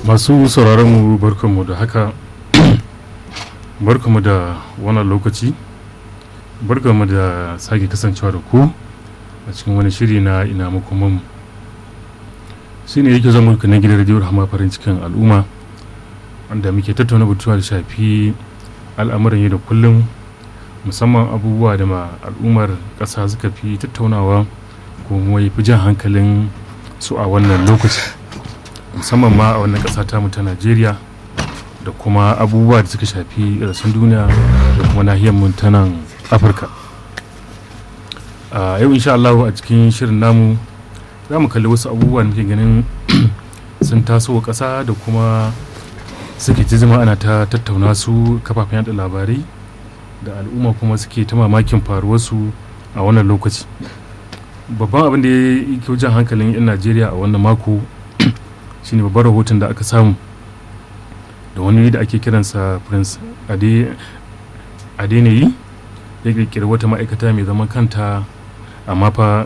masu sauraron mu barkanmu da haka barkanmu da wannan lokaci barkanmu da sake kasancewa da ku a cikin wani shiri na ina makoman shi ne yake zama na gidan rediyo rahama farin cikin al'umma wanda muke tattauna batuwa da shafi al'amuran yau da kullum musamman abubuwa da ma al'ummar ƙasa suka fi tattaunawa kuma fi jan hankalin su a wannan lokaci musamman ma a wannan ƙasa tamu ta najeriya da kuma abubuwa da suka shafi rasun duniya da kuma nahiyar mu ta nan afirka a yau insha Allah a cikin shirin namu za mu kalli wasu abubuwa da muke ganin sun taso wa ƙasa da kuma suke ta zama ana ta tattauna su kafafen yada labarai da al'umma kuma suke ta mamakin faruwarsu a wannan lokaci babban abin da ya yi jan hankalin 'yan najeriya a wannan mako shine babban rahoton da aka samu da wani da ake kiransa prince adeneyi ya kirkiri wata ma'aikata mai zaman kanta amma fa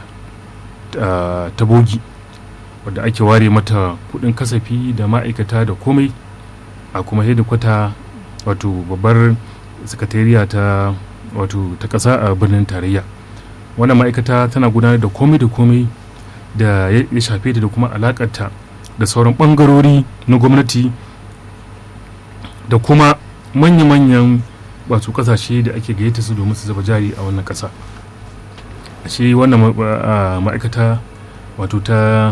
ta bogi wadda ake ware mata kudin kasafi da ma'aikata da komai a kuma hedikwata wato babbar sakatariya ta wato ta kasa a birnin tarayya wannan ma'aikata tana gudanar da komai da komai da ya shafe ta da kuma alakarta da sauran bangarori na gwamnati da kuma manya-manyan wato kasashe da ake gayyata su domin su zuba jari a wannan kasa shi wannan ma'aikata wato ta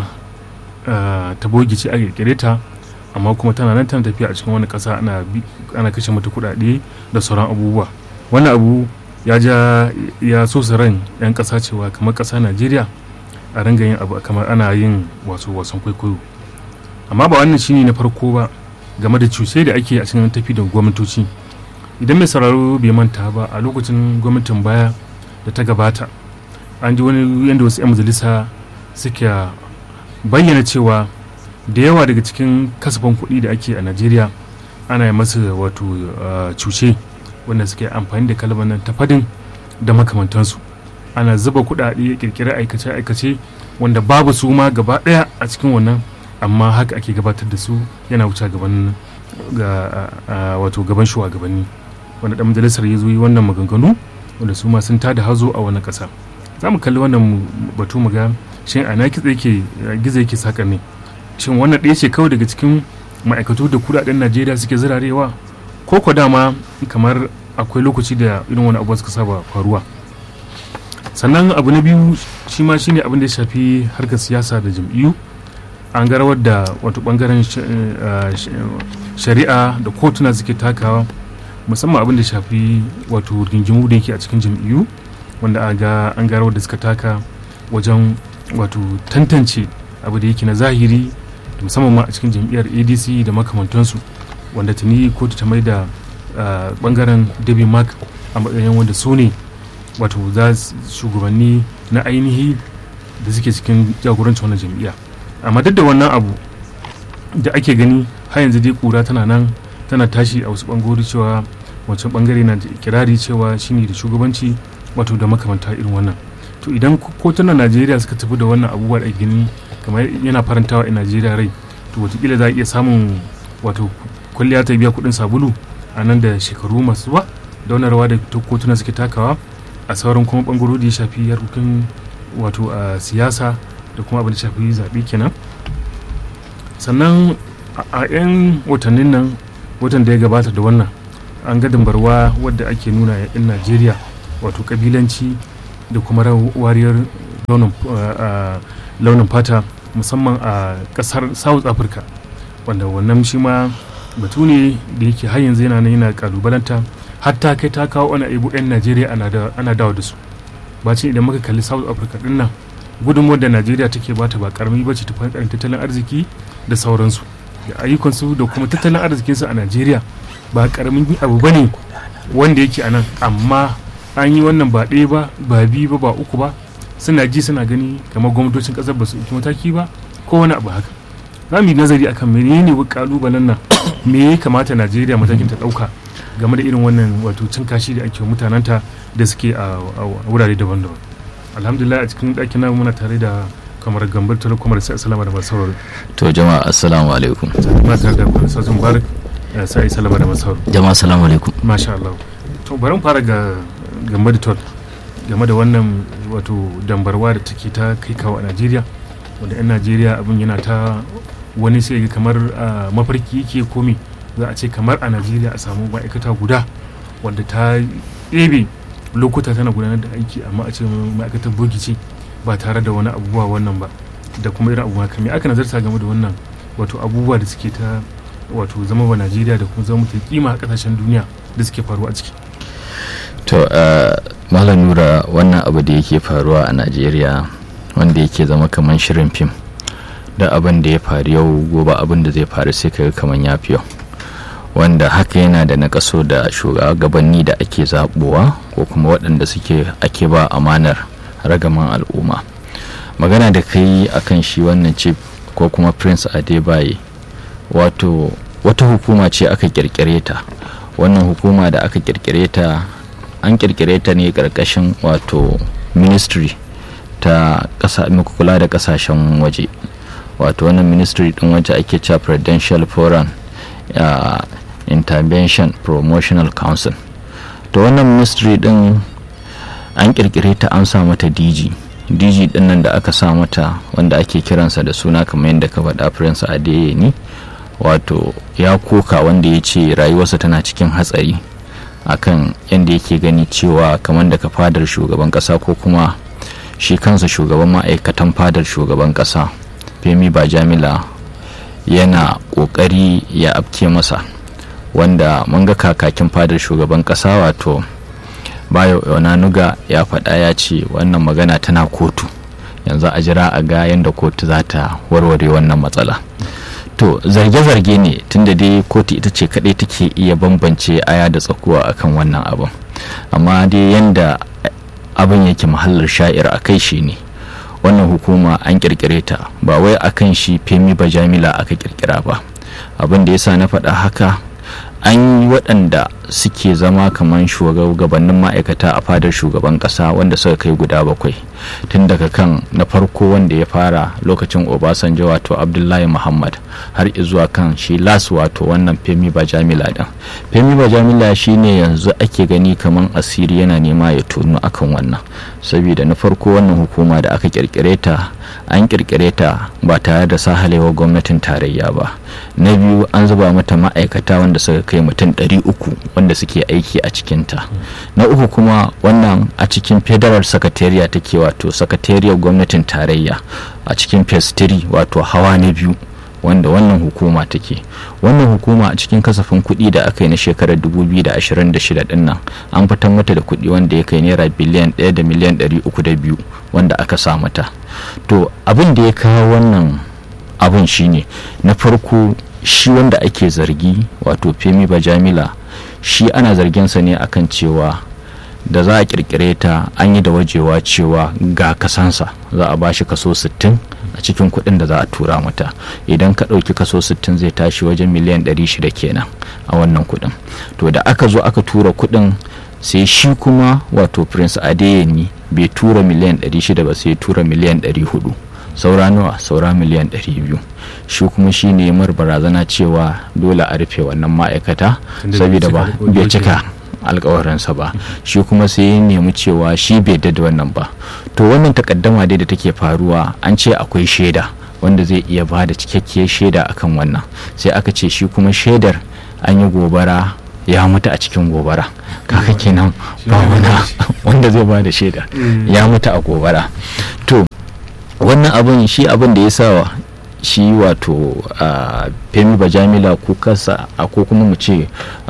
ta bogi ce a kirkire ta amma kuma tana nan tana tafiya a cikin wani kasa ana kashe mata kudade da sauran abubuwa wannan abu ya ja ya so ran yan kasa cewa kamar kasa najeriya a ringa yin abu kamar ana yin wasu wasan kwaikwayo amma ba wannan shine na farko ba game da cushe da ake a cikin tafi da gwamnatoci idan mai sauraro bai manta ba a lokacin gwamnatin baya da ta gabata an ji wani yadda wasu 'yan majalisa suke bayyana cewa da yawa daga cikin kasafin kuɗi da ake a najeriya ana yi masa wato cuce wanda suke amfani da kalmar nan ta fadin da makamantansu ana zuba kuɗaɗe kirkirar aikace-aikace wanda babu su ma gaba ɗaya a cikin wannan amma haka ake gabatar da su yana wuce gaban wato gaban shugabanni wanda dan majalisar ya zo yi wannan maganganu wanda su ma sun tada hazo a wannan kasa za mu kalli wannan batu mu ga shin ana kitse yake gizo yake saka ne shin wannan ɗaya ce kawai daga cikin ma'aikatu da kudaden najeriya suke zirarewa ko ko dama kamar akwai lokaci da irin wani abuwa suka saba faruwa sannan abu na biyu shi ma shine abin da ya shafi harkar siyasa da jam'iyyu an ga rawar da wato bangaren shari'a da kotuna suke takawa musamman abin da shafi wato rigingimu da yake a cikin jam'iyyu wanda an ga rawar da suka taka wajen wato tantance abu da yake na zahiri musamman ma a cikin jam'iyyar adc da makamantansu wanda tuni kotu ta mai da bangaren dabi mark a matsayin wanda su ne wato za shugabanni na ainihi da suke cikin jagorancin wannan jam'iyya amma duk da wannan abu da ake gani har yanzu dai kura tana nan tana tashi a wasu bangarori cewa wancan bangare na kirari cewa shine da shugabanci wato da makamanta irin wannan to idan kotunan najeriya suka tafi da wannan abubuwa da gani kamar yana farantawa a najeriya rai to watakila za a iya samun wato kwalliya ta biya kudin sabulu a nan da shekaru masu zuwa da wani rawa da kotuna suke takawa a sauran kuma bangarori da ya shafi harkokin wato a siyasa da kuma abin da shafi zaɓe kenan sannan a 'yan watannin nan watan da ya gabata da wannan an ga dambarwa wadda ake nuna yan najeriya wato kabilanci da kuma wariyar launin fata musamman a kasar south africa wanda wannan shi ma batu ne da yake har yanzu yana yana kalubalanta hatta kai ta kawo ana ibu 'yan najeriya ana dawo da su bacin idan muka kalli south africa din nan gudunmuwar da najeriya take bata ba karami ba ce ta fankarin tattalin arziki da sauransu da ayyukansu da kuma tattalin arzikinsu a najeriya ba karamin abu ba ne wanda yake a nan amma an yi wannan ba ɗaya ba ba biyu ba ba uku ba suna ji suna gani kamar gwamnatocin ƙasar ba su ɗauki mataki ba ko wani abu haka za mu yi nazari akan menene kalubalen nan me ya kamata najeriya matakin ta ɗauka game da irin wannan wato cin kashi da ake mutanenta da suke a wurare daban-daban alhamdulillah a cikin ɗakin namu muna tare da kamar gambar telekomar sai salama da masu to jama'a assalamu alaikum ma tare da kwalisa sun barik sai salama da masu jama'a assalamu alaikum masha Allah to bari mu fara ga gambar da game da wannan wato dambarwa da take ta kai kawo a Najeriya wanda 'yan Najeriya abin yana ta wani sai kamar mafarki yake komi za a ce kamar a Najeriya a samu ma'aikata guda wanda ta ɗebe lokuta tana gudanar da aiki amma a ce ma'aikatar bogi ce ba tare da wani abubuwa wannan ba da kuma irin abubuwa kamar aka nazarta game da wannan wato abubuwa da suke ta wato zama wa najeriya da kuma zama ta kima a kasashen duniya da suke faruwa a ciki to malam nura wannan abu da yake faruwa a najeriya wanda yake zama kamar shirin fim da abin da ya faru yau gobe abin da zai faru sai kaga kamar ya fi yau wanda haka yana da nakaso da shugabanni da ake zabuwa ko kuma waɗanda suke ake ba amanar ragaman al'umma magana da kai akan shi wannan chief ko kuma prince adebaye wato wata hukuma ce aka kirkire ta wannan hukuma da aka kirkire ta an kirkire ta ne karkashin wato ministry ta kasa kula da kasashen waje wato wannan ministry din waje ake cewa prudential foreign uh, intervention promotional council to wannan ministry din an kirkire ta an sa mata dg dg din nan da aka sa mata wanda ake kiransa da suna kamar yadda ka faɗa prince adeyemi wato ya koka wanda ya ce rayuwarsa tana cikin hatsari akan yadda yake gani cewa kamar daga fadar shugaban kasa ko kuma shi kansa shugaban ma'aikatan fadar shugaban kasa femi bajamila yana kokari ya afke masa wanda mun ga kakakin fadar shugaban kasa wato bayo onanuga ya faɗa ya ce wannan magana tana kotu yanzu a jira a ga yadda kotu za ta warware wannan matsala to zarge-zarge ne tunda dai kotu ita ce kaɗai take iya bambance aya da tsakuwa akan wannan abin amma dai yadda abin yake mahallar sha'ir a kai shi ne wannan hukuma an kirkire ta ba wai akan shi femi bajamila aka kirkira ba abin da yasa na faɗa haka an yi waɗanda suke zama kamar shugabannin ma'aikata a fadar shugaban ƙasa wanda suka kai guda bakwai tun daga kan na farko wanda ya fara lokacin obasanjo wato abdullahi muhammad har zuwa kan shi las wato wannan femi bajamila din femi bajamila shine yanzu ake gani kamar asiri yana nema ya tonu akan wannan saboda na farko wannan hukuma da aka kirkire ta an kirkire ta ba tare da sahalewa gwamnatin tarayya ba na biyu an zuba mata ma'aikata wanda suka kai mutum 300 wanda suke aiki a cikinta na uku kuma wannan a cikin federal secretariat take wato sakatariyar gwamnatin tarayya a cikin phase 3 wato hawa na biyu wanda wannan hukuma take wannan hukuma a cikin kasafin kuɗi da aka yi na shekarar 2026 din nan an fitar mata da kuɗi wanda ya kai naira biliyan 1 da miliyan 302 wanda aka sa mata to abin da ya kawo wannan abin shine na farko shi wanda ake zargi wato femi bajamila shi ana zarginsa ne akan cewa da za a kirkire ta an yi da wajewa cewa ga kasansa za a bashi kaso 60 a cikin kuɗin da za a tura mata idan ka ɗauki kaso 60 zai tashi wajen miliyan 600 kenan a wannan kuɗin to da aka zo aka tura kuɗin sai shi kuma wato prince adeyemi bai tura miliyan 600 ba sai tura miliyan 400 saura nawa saura miliyan 200 shi kuma shi ne mar barazana cewa dole a rufe wannan ma'aikata saboda ba bai cika alkawarinsa ba shi kuma sai ya nemi cewa shi bai da wannan ba to wannan takaddama dai da take faruwa an ce akwai shaida wanda zai iya ba da cikakkiyar shaida akan wannan sai aka ce shi kuma shaidar an yi gobara ya mutu a cikin gobara kaka kenan ba wani wanda zai ba da shaida ya mutu a gobara to wannan abin shi abin da ya sa shi wato a femi bajamila kukarsa ko kuma mu ce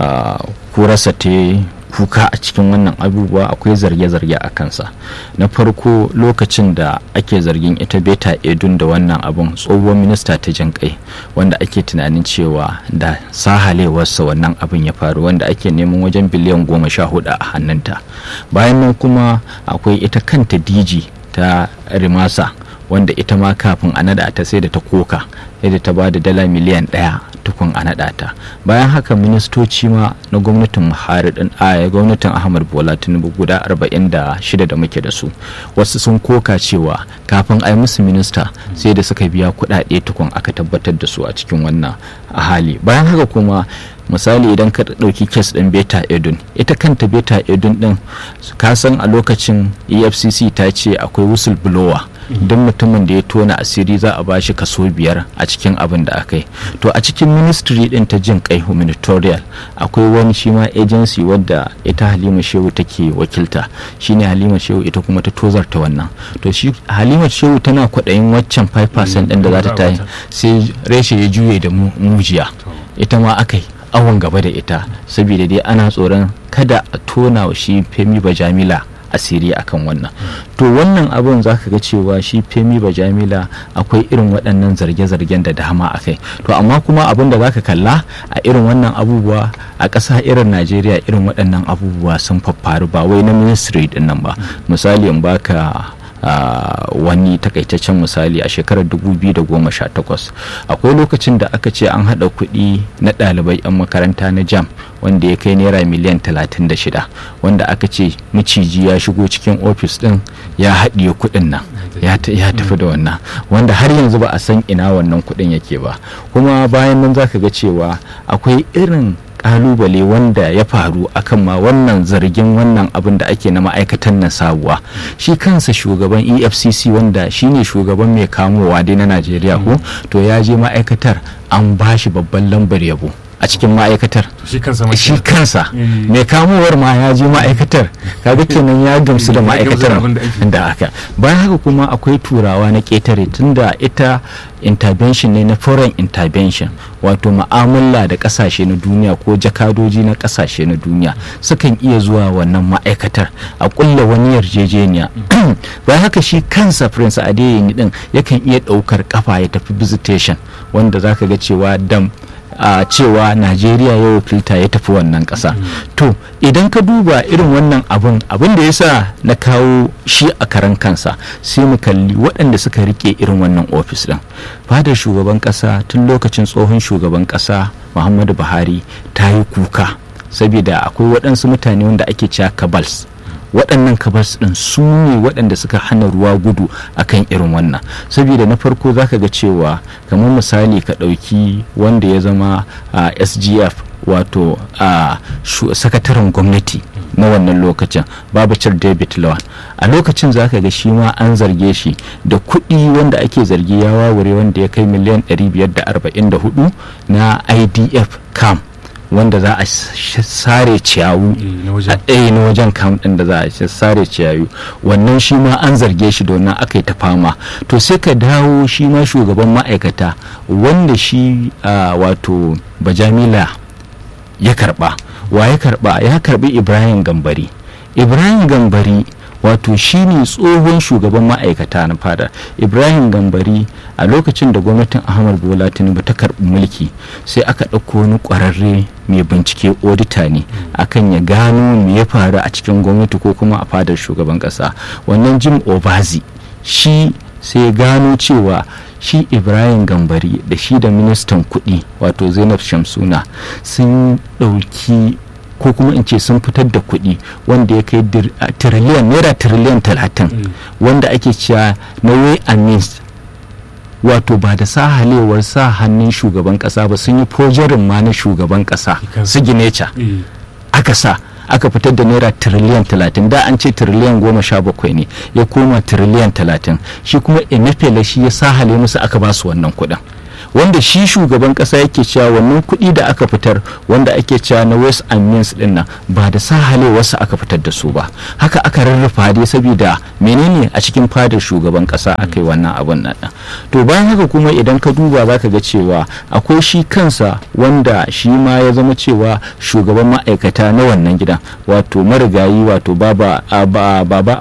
kurarsa ta kuka a cikin wannan abubuwa akwai zarge-zarge a kansa na farko lokacin da ake zargin ita beta edun da wannan abun tsohuwar minista ta jin kai wanda ake tunanin cewa da sahalewarsa wannan abin ya faru wanda ake neman wajen biliyan goma sha hudu a hannunta bayan nan kuma akwai ita kanta diji ta rimasa wanda ita ma kafin a nada ta sai da ta koka yadda ta ba da dala miliyan ɗaya tukun a naɗa ta bayan haka ministoci ma na gwamnatin Buhari din a gwamnatin Ahmad Bola Tinubu guda 46 da muke da su wasu sun koka cewa kafin a yi musu minista sai da suka biya kuɗaɗe tukun aka tabbatar da su a cikin wannan hali bayan haka kuma misali idan ka ɗauki kes ɗin beta edun ita kanta beta edun ɗin ka san a lokacin efcc ta ce akwai whistleblower duk mutumin da ya tona asiri za a bashi kaso biyar a cikin abin da aka yi to a cikin ministry ɗin ta jin kai humanitarian akwai wani shi ma agency wadda ita halima shehu take wakilta shine halima shehu ita kuma ta tozarta wannan to shi halima shehu tana kwaɗayin waccan 5% ɗin da za ta tayi sai reshe ya juye da mujiya ita ma aka yi awon gaba da ita saboda dai ana tsoron kada a tona wa shi femi bajamila asiri akan wannan to wannan abun za ka ga cewa shi femi bajamila akwai irin waɗannan zarge-zargen da dama a kai to amma kuma abin da za ka kalla a irin wannan abubuwa a ƙasa irin najeriya irin waɗannan abubuwa sun faffaru ba wai na ministry din nan ba misali in baka Uh, wani takaitaccen misali a shekarar 2018 akwai lokacin da aka ce an haɗa kuɗi na ɗalibai 'yan makaranta na jam wanda ya kai naira miliyan 36 wanda aka ce miciji ya shigo cikin ofis ɗin ya haɗiye kuɗin nan ya tafi da wannan wanda har yanzu ba a san ina wannan kuɗin yake ba kuma bayan nan za ka ga cewa akwai irin kalubale wanda ya faru akan ma wannan zargin wannan abin da ake na ma'aikatan nan sabuwa shi kansa shugaban efcc wanda shine shugaban mai kamowa dai na najeriya ko to ya je ma'aikatar an bashi babban lambar yabo a cikin ma'aikatar shi kansa mai kamowar ma ya je ma'aikatar kaga kenan ya gamsu da ma'aikatar da aka bayan haka kuma akwai turawa na ketare tunda ita intervention ne na foreign intervention wato ma'amala da kasashe na duniya ko jakadoji na kasashe na duniya sukan iya zuwa wannan ma'aikatar a kulla wani yarjejeniya bayan haka shi kansa prince adeyemi din yakan iya daukar kafa ya tafi visitation wanda zaka ga cewa dam a uh, cewa najeriya ya wakilta ya tafi wannan ƙasa to idan ka duba irin wannan abun abin da ya sa na kawo shi a karan kansa sai mu kalli waɗanda suka rike irin wannan ofis ɗin fadar shugaban ƙasa tun lokacin tsohon shugaban ƙasa muhammadu buhari ta yi kuka saboda akwai waɗansu mutane wanda ake cewa kabals waɗannan kabars ɗin su ne waɗanda suka hana ruwa gudu akan irin wannan saboda na farko zaka ga cewa kamar misali ka ɗauki wanda ya zama a sgf wato a sakataren gwamnati na wannan lokacin babacir david lawan a lokacin zaka ga shi ma an zarge shi da kuɗi wanda ake zargi ya wawure wanda ya kai miliyan 544 na idf camp wanda za a sare ciyawu a ɗaya na wajen kam ɗin da za a sare ciyawu wannan shi ma an zarge shi da wannan aka yi ta fama to sai ka dawo shi ma shugaban ma'aikata wanda shi wato bajamila ya karba wa ya karba ya karbi ibrahim gambari ibrahim gambari wato shine tsohon shugaban ma'aikata na fada ibrahim gambari a lokacin da gwamnatin ahmad bola tinubu ta karbi mulki sai aka ɗauko wani ƙwararre mai bincike odita ne akan ya gano me ya faru a cikin gwamnati ko kuma a fadar shugaban ƙasa wannan jim obazi shi sai gano cewa shi ibrahim gambari da shi da ministan kuɗi wato zainab shamsuna sun ɗauki ko kuma in ce sun fitar da kuɗi wanda ya kai tiriliyan naira tiriliyan talatin wanda ake cewa na way and means wato ba da sahalewar sa hannun shugaban kasa ba sun yi fojarin ma na shugaban kasa su gineca aka sa aka fitar da naira tiriliyan talatin da an ce tiriliyan goma sha bakwai ne ya koma tiriliyan talatin shi kuma emefele shi ya sahale musu aka ba su wannan kuɗin wanda shi shugaban kasa yake cewa wannan kuɗi da aka fitar wanda ake cewa na west and means din nan ba da sahalewarsa aka fitar da su ba haka aka rarrafa dai saboda menene a cikin fadar shugaban kasa aka yi wannan abun nan to bayan haka kuma idan ka duba za ka ga cewa akwai shi kansa wanda shi ma ya zama cewa shugaban ma'aikata na wannan gidan wato marigayi wato baba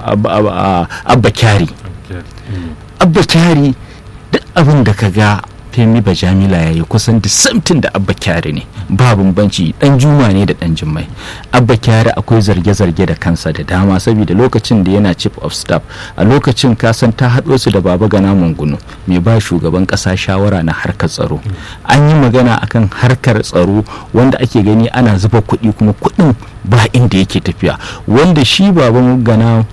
abba kyari abba kyari duk abin da ka ga femi bajamila ya yi kusan da samtin da abba kyari ne ba bambanci dan juma ne da dan jimmai abba kyari akwai zarge-zarge da kansa da dama saboda lokacin da yana chief of staff a lokacin kasan ta haɗo su da baba gana mungunu mai ba shugaban ƙasa shawara na harkar tsaro an yi magana akan harkar tsaro wanda ake gani ana zuba kuɗi kuma kuɗin ba inda yake tafiya wanda shi baban gana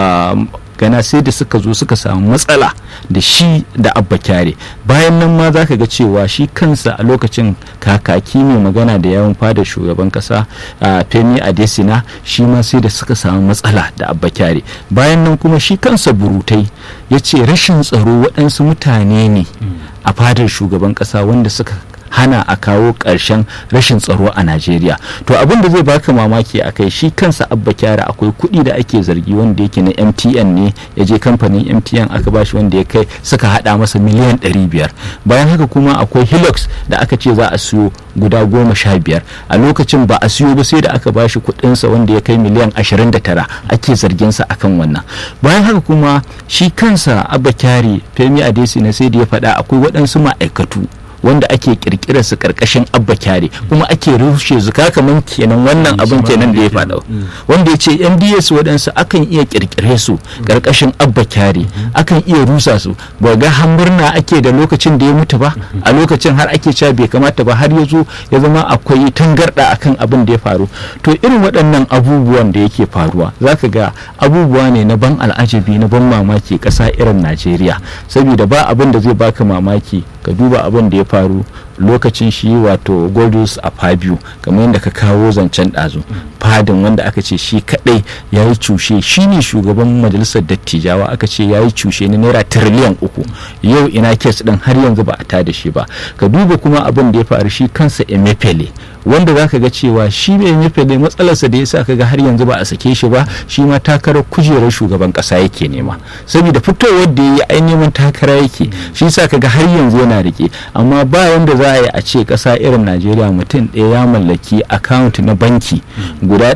gana sai da suka zo suka samu matsala da shi da abba kyare bayan nan ma za ka ga cewa shi kansa a lokacin kakaki mai magana da yawon fada shugaban kasa a femi adesina shi ma sai da suka samu matsala da abba kyare bayan nan kuma shi kansa burutai ya ce rashin tsaro waɗansu mutane ne a fadar shugaban kasa wanda suka hana a kawo ƙarshen rashin tsaro a najeriya to abin da zai baka mamaki a kai shi kansa abba kyara akwai kuɗi da ake zargi wanda yake na mtn ne ya je kamfanin mtn aka bashi wanda ya kai suka hada masa miliyan 500 bayan haka kuma akwai hilux da aka ce za a siyo guda goma sha biyar a lokacin ba a siyo ba sai da aka bashi kuɗinsa wanda ya kai miliyan 29 ake zarginsa akan wannan bayan haka kuma shi kansa abba kyari femi adesi na sai da ya faɗa akwai waɗansu ma'aikatu wanda ake kirkira su karkashin abba kyare kuma ake rushe zuka kaman kenan wannan abin kenan da ya faɗa wanda ya ce mds waɗansu akan iya kirkire su karkashin abba kyare akan iya rusa su ba ga hamburna ake da lokacin da ya mutu ba a lokacin har ake cewa bai kamata ba har ya zo ya zama akwai tangarɗa akan abin da ya faru to irin waɗannan abubuwan da yake faruwa zaka ga abubuwa ne na ban al'ajabi na ban mamaki ƙasa irin najeriya saboda ba abin da zai baka mamaki ka duba abin da ya faru lokacin shi wato godus a fabio kamar yadda ka kawo zancen ɗazu fadin wanda aka ce shi kaɗai ya yi cushe shi ne shugaban majalisar dattijawa aka ce ya yi cushe na naira tiriliyan uku yau ina kes ɗin har yanzu ba a ta da shi ba ka duba kuma abin da ya faru shi kansa emefele wanda za ka ga cewa shi mai emefele matsalarsa da ya sa ka ga har yanzu ba a sake shi ba shi ma takarar kujerar shugaban ƙasa yake nema saboda fitowar da ya yi ai neman takara yake shi sa ka ga har yanzu yana rike amma ba wanda za a yi a ce ƙasa irin najeriya mutum ɗaya ya mallaki akawunt na banki guda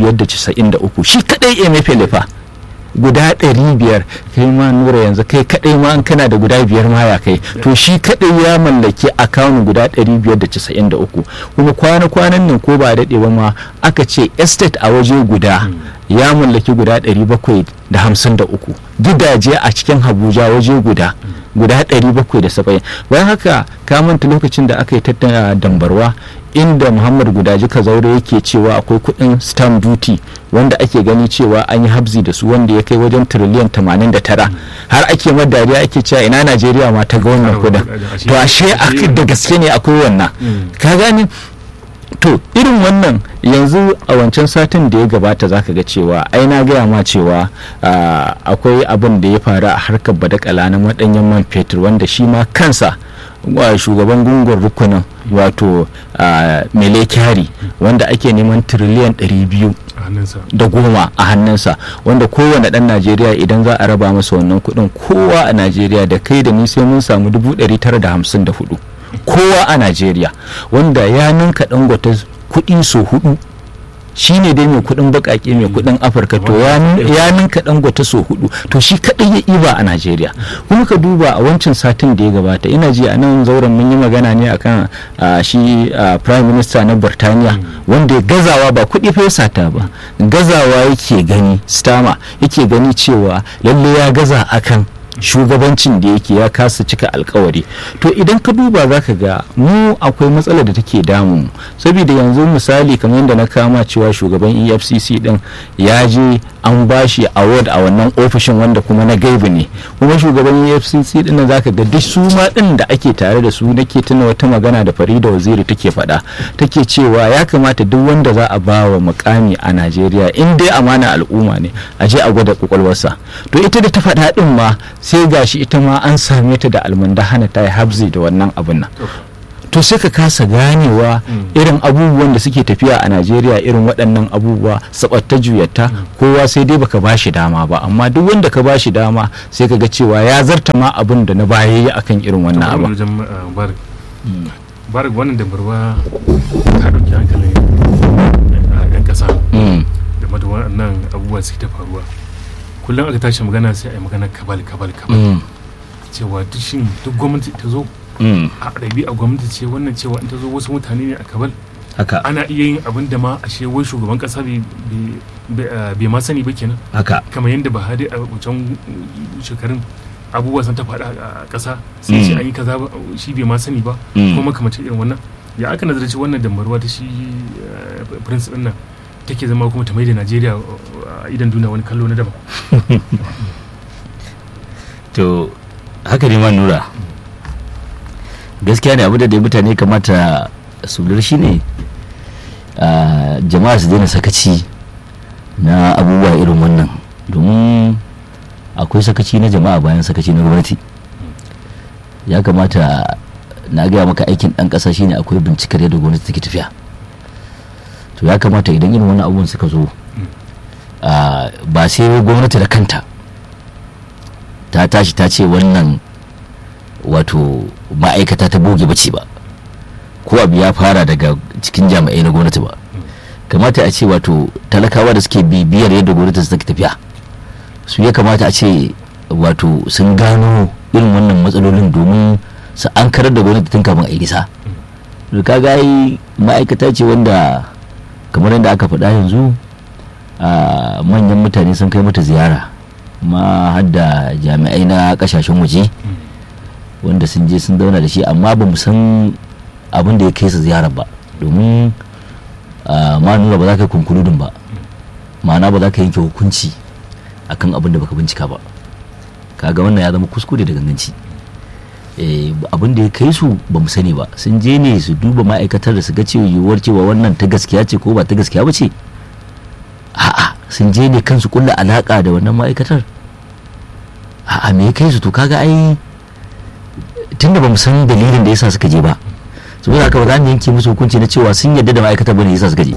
593 shi kaɗai emefele fa guda ɗari biyar kai ma nura yanzu kai kaɗai ma an kana da guda biyar ma ya kai to shi kaɗai ya mallaki akawun guda ɗari biyar da casa'in da uku kuma kwana-kwanan nan ko ba daɗe ba ma aka ce estate a waje guda ya mallaki guda ɗari bakwai da hamsin da uku gidaje a cikin habuja waje guda guda ɗari bakwai da saba'in bayan haka ka manta lokacin da aka yi tattara dambarwa inda muhammad gudaji kazaure yake cewa akwai kudin stamp duty wanda ake gani cewa an yi habzi da su wanda ya kai wajen tiriliyan 89 har ake madariya ake cewa ina najeriya ma ta ga wannan kudin to ashe da gaske ne akwai wannan ka gani to irin wannan yanzu a wancan satin da ya gabata zaka ga cewa ai na gaya ma cewa akwai abin da ya faru a harkar badakala na madanyen man fetur wanda shi ma kansa shugaban gungun rukunin wato mele kyari wanda ake neman tiriliyan 200 da goma a hannunsa wanda kowane dan najeriya idan za a raba masa wannan kudin kowa a najeriya da kai da ni sai mun samu 954 kowa a najeriya wanda ya ninka dangwata kudi so hudu shi ne dai mai kudin bakake mai kudin afirka to ya ninka dangote so hudu to shi kadai ya iba a najeriya kuma ka duba a wancan satin da ya gabata ina ji a nan zauren mun yi magana ne akan shi prime minister na burtaniya wanda ya gazawa ba kudi fa ya sata ba gazawa yake gani stama yake gani cewa lalle ya gaza akan shugabancin da yake ya kasa cika alkawari to idan ka duba za ka ga mu akwai matsalar da take damu saboda yanzu misali kamar yadda na kama cewa shugaban efcc din ya je an bashi award a wannan ofishin wanda kuma na gaibu ne kuma shugaban efcc din za ka ga duk su ma din da ake tare da su nake tuna wata magana da farida waziri take faɗa take cewa ya kamata duk wanda za a ba wa mukami a najeriya in dai amana al'umma ne a je a gwada kwakwalwarsa to ita da ta faɗa din ma sai gashi ita ma an same ta da almundahana ta yi habzi da wannan abun nan to sai ka kasa ganewa irin abubuwan da suke tafiya a najeriya irin waɗannan abubuwa sabatta juyatta kowa sai dai baka ba shi dama ba amma duk wanda ka ba shi dama sai ka ga cewa ya zarta ma abin da na baya yi akan irin wannan abin barik wannan da barwa ta ɗauki hankalin yan ƙasa game da waɗannan abubuwa suke ta faruwa kullum aka tashi magana sai a yi magana kabal kabal kabal cewa duk shin duk gwamnati ta zo Mm. a ɗabi'a gwamnati ce wannan cewa in ta zo wasu mutane ne a kabal haka ana iya yin abin da ma ashe wai shugaban kasa bai- bai bai- ah, bai ma sani ba kenan haka kamar yadda Buhari a wancan shekarun abubuwa sun ta faɗa a ƙasa sai ce Mm. an yi kaza ba shi bai ma sani ba Mm. kuma makamacin irin wannan ya aka nazarci wannan dambarwa ta shi eh, prince ɗin nan take zama kuma ta mai da najeriya uh, a idan duniya wani kallo na daban to haka ne ma nura gaskiya ne abu da dai mutane kamata su lura shi ne ah, jama'a su daina sakaci na abubuwa irin wannan domin akwai sakaci na jama'a bayan sakaci na gwamnati ya kamata na gaya maka aikin ɗan ƙasa shine akwai bincikar yadda gwamnati take tafiya to ya kamata idan irin wannan abubuwan suka zo ah, ba sai gwamnati da kanta ta tashi ta ce wannan wato ma'aikata ta boge bace ba ko abu ya fara daga cikin jami'ai na gwamnati ba kamata a ce wato talakawa da suke bibiyar yadda gwamnati take tafiya su ya kamata a ce wato sun gano irin wannan matsalolin domin su an karar da gwamnati tun kafin a yi nisa da kaga yi ma'aikata ce wanda kamar yadda aka faɗa yanzu a manyan mutane sun kai mata ziyara ma har da jami'ai na kasashen waje wanda sun je sun zauna da shi amma ba mu san abin da ya kai su ziyarar ba domin ah, ma nuna ba za ka yi kunkuludin ba ma'ana ba za ka yanke hukunci akan abin da baka bincika ba kaga wannan ya zama kuskure da ganganci Eh, abin da ya kai su ba mu sani ba sun je ne su duba ma'aikatar da su ga cewa yiwuwar cewa wannan ta gaskiya ce ko ba ta gaskiya ba ce a'a sun je ne kansu kulla alaka da wannan ma'aikatar a'a me ya kai su to kaga ai tunda bamu san dalilin da yasa suka je ba saboda haka ba za mu yanke musu hukunci na cewa sun yarda da ma'aikatar bane yasa suka je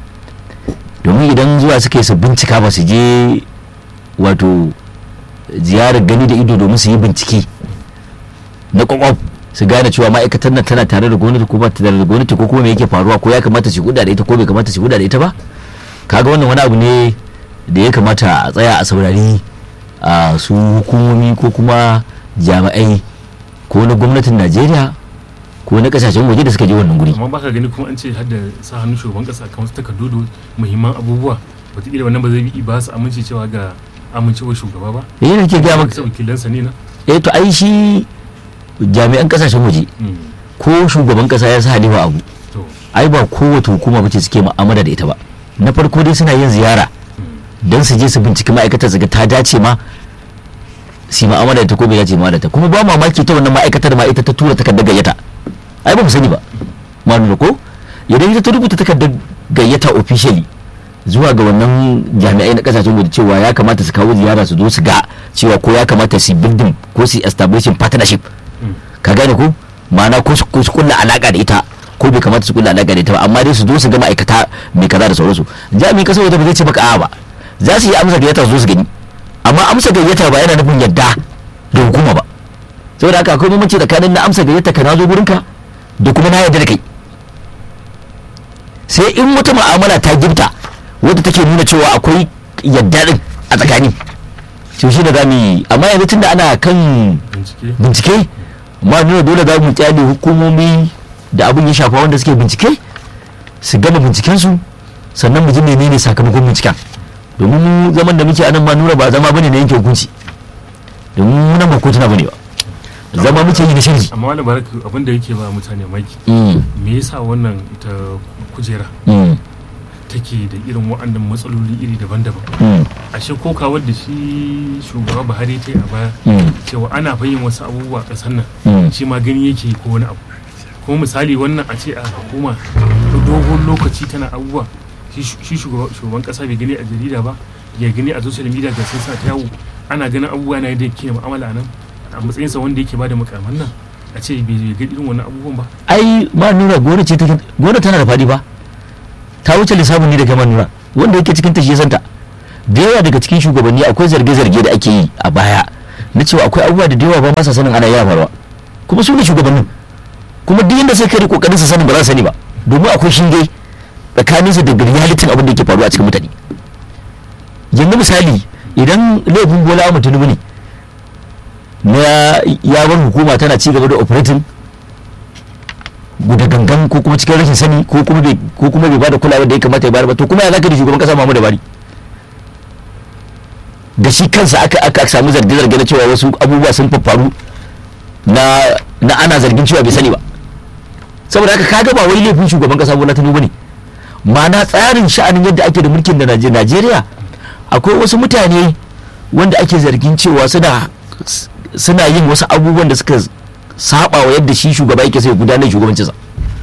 domin idan zuwa suka yi su bincika ba su je wato ziyarar gani da ido domin su yi bincike na kwakwaf su gane cewa ma'aikatar nan tana tare da gwamnati ko ba ta tare da gwamnati ko kuma me yake faruwa ko ya kamata su huda da ita ko bai kamata su huda da ita ba kaga wannan wani abu ne da ya kamata a tsaya a saurari a su hukumomi ko kuma jami'ai ko na gwamnatin najeriya ko na kasashen waje da suka je wannan guri amma baka gani kuma an ce har da sa hannun shugaban kasa kan wasu takardu da muhimman abubuwa wataƙila wannan ba zai yi ba su amince cewa ga amincewar shugaba ba eh ne ke gaya maka sai wakilansa ne na eh to ai shi jami'an kasashen waje Mm. ko shugaban kasa ya sa halifa abu to ai ba kowace hukuma bace suke mu'amala da ita ba na farko dai suna yin ziyara don su je su binciki ma'aikatar su ga ta dace ma su yi mu'amala da ta ko bai dace mu'amala da ta kuma ba mamaki ta wannan ma'aikatar ma ita ta tura takardar gayyata ai ba mu sani ba ma lura ko idan ita ta rubuta takardar gayyata officially zuwa ga wannan jami'ai na kasashen waje cewa ya kamata su kawo ziyara su zo su ga cewa ko ya kamata su building ko su establishing partnership Mm. ka gane ko ma'ana ko su ko su kulla alaka da ita ko bai kamata su kulla alaka da ita ba amma dai su zo su ga ma'aikata mai kaza da sauransu jami'in kasar waje ba zai ce maka a'a ba za su yi amsa gayyata su zo su gani amma amsa gayyata ba yana nufin yadda da hukuma ba saboda haka akwai bambanci tsakanin na amsa gayyata ka na zo gurinka da kuma na yarda da kai sai in wata mu'amala ta gifta wadda take nuna cewa akwai yadda din a tsakani to shi da zamu yi amma yanzu tunda ana kan bincike bincike ma nuna dole za mu kyale hukumomi da abin ya shafa wanda suke bincike su gama bincikensu sannan mu ji menene sakamakon binciken domin mu zaman da muke anan ma nuna ba zama bane na yanke hukunci domin mu nan ba kotuna bane ba zama muke yi na shirji amma wani baraka abin da yake ba mutane maki Mm, me yasa wannan ita kujera mm, take da irin waɗannan matsaloli iri daban-daban mm, ashe ko kawar da shi shugaba buhari ta yi a baya mm, cewa ana fahimtar wasu abubuwa a ƙasar nan mm. shi ma gani yake ko wani abu kuma misali wannan a ce a hukuma dogon lokaci tana abubuwa shi shi shugaba- shugaban kasa bai gani a jarida ba ya gani a social media ga sun sa ta yawo ana ganin abubuwa na yadda yake mu'amala a nan a matsayinsa wanda yake bada mukaman nan a ce bai ga irin wannan abubuwan ba ai ma nura gona ce take gona tana da faɗi ba ta wuce lissafin ne da kai ma nura wanda yake cikin ta shi ya santa da yawa daga cikin shugabanni akwai zarge-zarge da ake yi a baya na cewa akwai abubuwa da da yawa ba masa sanin ana yawa faruwa kuma su ne shugabannin kuma duk inda sai kai kokarin su sani ba za su sani ba domin akwai shinge tsakanin su da realitin abin da yake faruwa a cikin mutane yanzu misali idan laifin bola mu tunubu ne na ya bar hukuma tana ci gaba da operating da gangan ko kuma cikin rashin sani ko kuma bai ko kuma bai bada kulawa da ya kamata ya bayar ba to kuma ya zaka da shugaban kasa Muhammadu Buhari da shi kansa aka aka samu zarge zarge na cewa wasu abubuwa sun faffaru na na ana zargin cewa bai sani ba saboda haka kaga ba wai laifin shugaban kasa Bola Tinubu ne ma'ana tsarin sha'anin yadda ake da mulkin da Naje- Najeriya akwai wasu mutane wanda ake zargin cewa suna suna yin wasu abubuwan da suka saba wa yadda shi shugaba yake sai gudanar da shugabancinsa